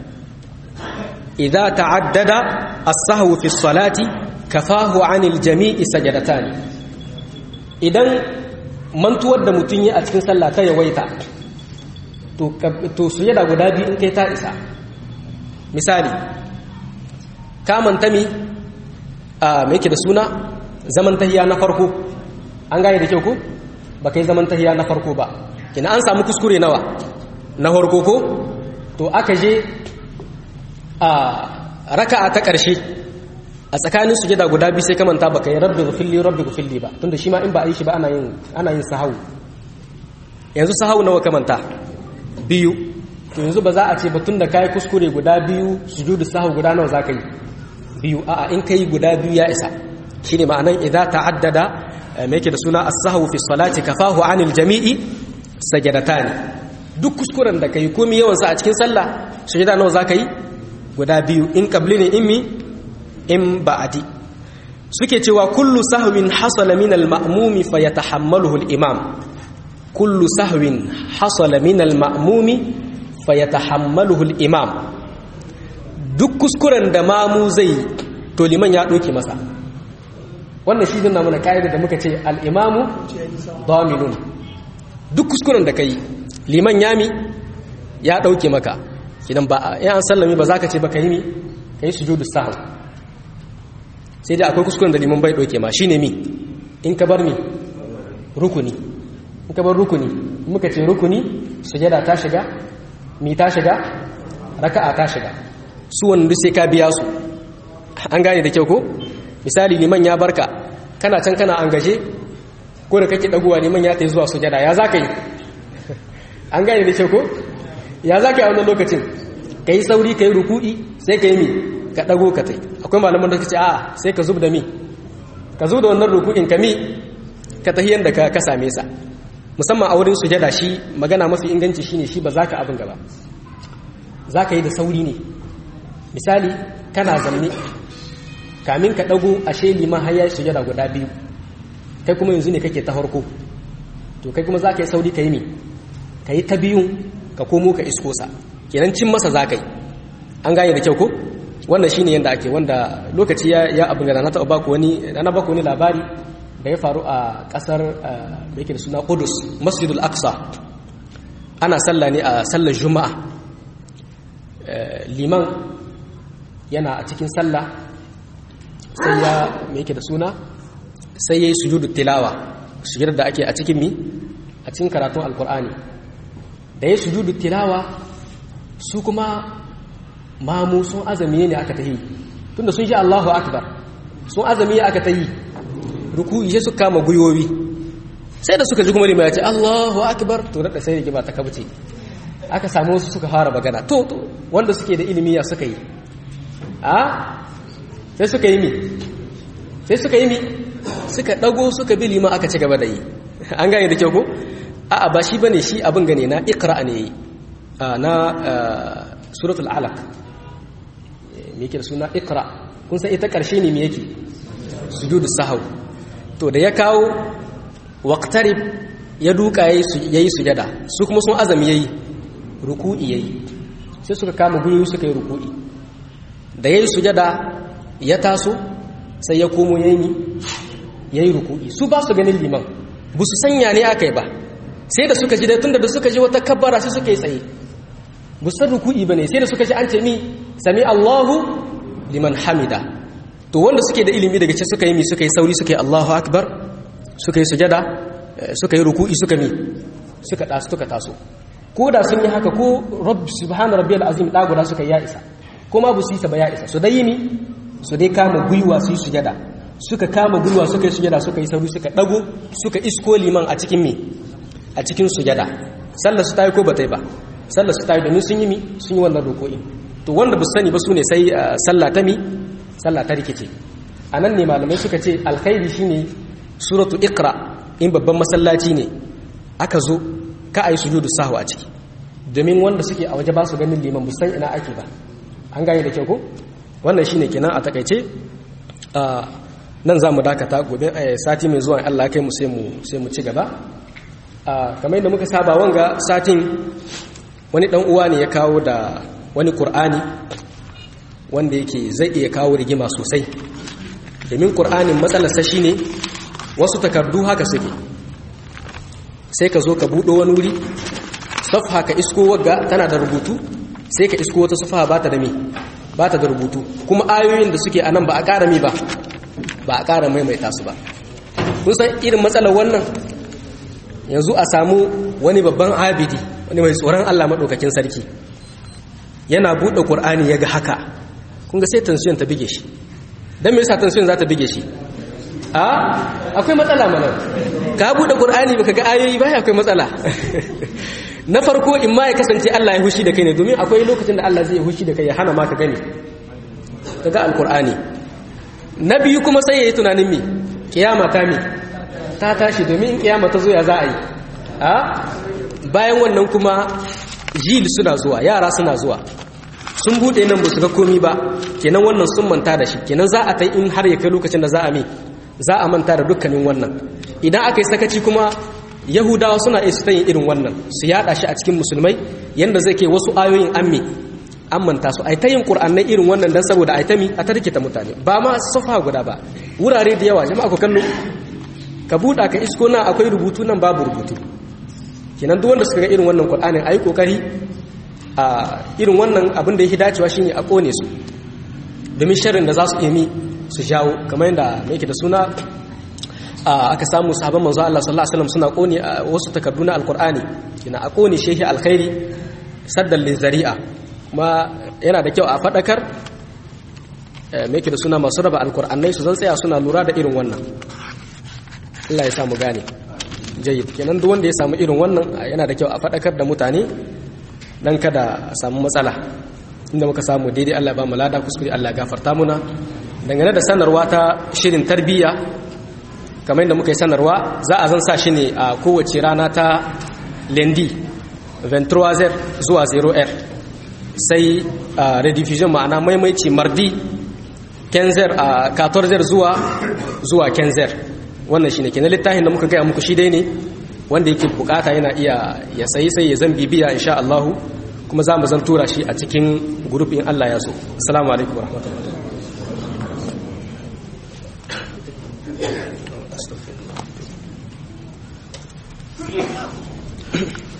idza ta'addada as-sahwu fi as-salati kafahu 'anil jami'i sajadatani idan mantuwar da mutun yi a cikin sallah ta yawaita to to sujada guda biyu in kai ta isa misali ka manta mi a me yake da suna zaman tahiya na farko an gane da kyau ko ba kai zaman tahiya na farko ba kina an samu kuskure nawa na farko ko to aka je a raka'a ta ƙarshe a tsakanin sujada guda biyu sai kamanta baka yi rabbi gufilli rabbi gufilli ba tunda shi ma in ba a yi shi ba ana yin ana yin sahawu yanzu sahawu nawa kamanta biyu to yanzu ba za a ce ba tunda kai kuskure guda biyu sujudu sahawu guda nawa zaka yi biyu a'a in kai guda biyu ya isa shine ma'anan idza ta'addada me yake da suna as-sahwu fi salati kafahu 'anil jami'i sajadatani duk kuskuren da kai komai yawan sa a cikin sallah sujada nawa zaka yi guda biyu in qabli ne in mi in ba'adi suke cewa kullu sahwin hasala min al-ma'mumi fayatahammaluhu al-imam kullu sahwin hasala min al-ma'mumi fayatahammaluhu al-imam duk kuskuren da mamu zai to liman ya doke masa wannan shi dinna mana kaida da muka ce al-imamu daminun duk kuskuren da kai liman yami ya dauke maka idan ba ya an sallami ba za ka ce ba ka yi mi ka yi sujudu sahau sai dai akwai kuskuren da liman bai ɗauke ma shi ne mi in ka bar mi rukuni in ka bar rukuni muka ce rukuni sujada ta shiga mi ta shiga raka'a ta shiga su wanda sai ka biya su an gane da kyau ko misali liman ya barka kana can kana an gaje ko da kake dagowa liman ya ta zuwa sujada ya za ka yi an gane da kyau ko ya za ka yi a wannan lokacin ka yi sauri ka yi ruku'i sai ka yi mi ka ɗago ka tai akwai malaman da ce a sai ka zub da mi ka zub da wannan ruku'in ka mi ka tahi yadda ka same sa musamman a wurin sujada shi magana mafi inganci shine shi ba za ka abin gaba za ka yi da sauri ne misali kana zanne kamin ka ɗago ashe liman har ya sujada guda biyu kai kuma yanzu ne kake ta farko to kai kuma za ka yi sauri ka yi mi ka yi ta biyun ka komo ka isko sa kenan cin masa za ka yi an gane da kyau ko wannan shi ne yadda ake wanda lokaci ya abin gana na taɓa baku wani na baku wani labari da ya faru a ƙasar da yake da suna kudus masjidul aqsa ana sallah ne a sallar juma'a liman yana a cikin sallah sai ya mai yake da suna sai ya yi sujudu tilawa sujudar da ake a cikin mi a cikin karatun alkur'ani da ya sujudu tilawa su kuma mamu sun azami ne aka ta yi tunda sun ji Allahu akbar sun azami aka ta yi ruku'i sai su kama guyoyi sai da suka ji kuma limaya ce Allahu akbar to da sai rigima ta kabce aka samu wasu suka fara magana to to wanda suke da ilimi ya suka yi a sai suka yi mi sai suka yi mi suka dago suka bi lima aka ci gaba da yi an gane da kyau ko a'a ba shi bane shi abin gane na iqra ne na suratul alaq me yake da suna iqra kun san ita karshe ne me yake sujudu sahau to da ya kawo waqtarib ya duka yayi sujada su kuma sun azami yayi ruku'i yayi sai suka kama gwiwoyi suka yi ruku'i da yayi sujada ya taso sai ya komo yayi yayi ruku'i su ba su ganin liman bu su sanya ne akai ba sai da suka ji da tunda da suka ji wata kabbara sai suka yi tsaye bu san ruku'i bane sai da suka ji an ce mi sami Allahu liman hamida to wanda suke da ilimi daga ce suka yi mi suka yi sauri suka yi Allahu akbar suka yi sujada suka yi ruku'i suka mi suka taso suka taso ko da sun yi haka ko rabb subhana rabbiyal azim da guda suka ya isa kuma bu su yi ba ya isa su dai yi mi su dai kama gwiwa su yi sujada suka kama gwiwa suka yi sujada suka yi sauri suka dago suka isko liman a cikin mi a cikin sujada sallar su tayi ko ba ta yi ba sallar su tayi domin sun yi mi sun yi wannan roko'i to wanda bu sani ba su ne sai sallah ta mi sallah ta rikice anan ne malamai suka ce alkhairi shine suratu iqra in babban masallaci ne aka zo ka ayi sujudu sahwa a ciki domin wanda suke a waje ba su ganin liman bu san ina ake ba an gane da kyau ko wannan shine kenan a takaice nan za mu dakata gobe sati mai zuwa Allah kai mu sai mu ci gaba kamar yadda muka saba wanga satin wani dan uwa ne ya kawo da wani qur'ani wanda yake zai iya kawo rigima sosai domin qur'anin matsalarsa shine wasu takardu haka suke sai ka zo ka buɗo wani wuri safha ka isko wagga tana da rubutu sai ka isko wata safha ba ta da me ba ta da rubutu kuma ayoyin da suke anan ba a ƙara mi ba ba a ƙara maimaita su ba kun san irin matsalar wannan yanzu a samu wani babban abidi wani mai tsoron Allah maɗaukakin sarki yana buɗe ƙur'ani ya ga haka kun ga sai tansiyon ta bige shi don me yasa tansiyon za ta bige shi a akwai matsala mana ka buɗe ƙur'ani baka ga ayoyi ba akwai matsala na farko in ma ya kasance Allah ya hushi da kai ne domin akwai lokacin da Allah zai ya hushi da kai ya hana ma ka gani ka ga alƙur'ani na biyu kuma sai ya yi tunanin mi kiyama ta mi ta tashi domin in kiyama ta zo ya za a yi a bayan wannan kuma jil suna zuwa yara suna zuwa sun bude nan ba su ga komi ba kenan wannan sun manta da shi kenan za a ta in har ya kai lokacin da za a mi za a manta da dukkanin wannan idan aka yi sakaci kuma yahudawa suna iya su yin irin wannan su yada shi a cikin musulmai yanda zai ke wasu ayoyin amme an manta su ai ta yin qur'anai irin wannan dan saboda ai ta mi a tarkita mutane ba ma safa guda ba wurare da yawa jama'a ku kallo ka buɗa ka isko nan akwai rubutu nan babu rubutu kenan duk wanda suka ga irin wannan qur'anin ayi kokari a irin wannan abin da yake dacewa shine a kone su domin sharrin da za su emi su jawo kamar yadda mai yake da suna aka samu sahabban manzo Allah sallallahu alaihi wasallam suna kone wasu takardu na alqur'ani kina a kone shehi alkhairi saddan lizari'a kuma yana da kyau a fadakar mai yake da suna masu raba alqur'anai su zan tsaya suna lura da irin wannan Allah ya samu gane jayyid kenan duk wanda ya samu irin wannan yana da kyau a fadakar da mutane dan kada a samu matsala inda muka samu daidai Allah ba mu lada kuskure Allah gafarta muna dangane da sanarwa ta shirin tarbiyya kamar yadda muka yi sanarwa za a zan sa shi ne a kowace rana ta lendi 23 zuwa 0r sai rediffusion ma'ana maimaici mardi 15 a 14 zuwa zuwa 15 wannan shine kenan littafin da muka gaya muku shi dai ne wanda yake bukata yana iya ya sayi sai ya zan bibiya insha Allah kuma za mu zan tura shi a cikin grupin Allah ya so assalamu alaikum warahmatullahi Thank you.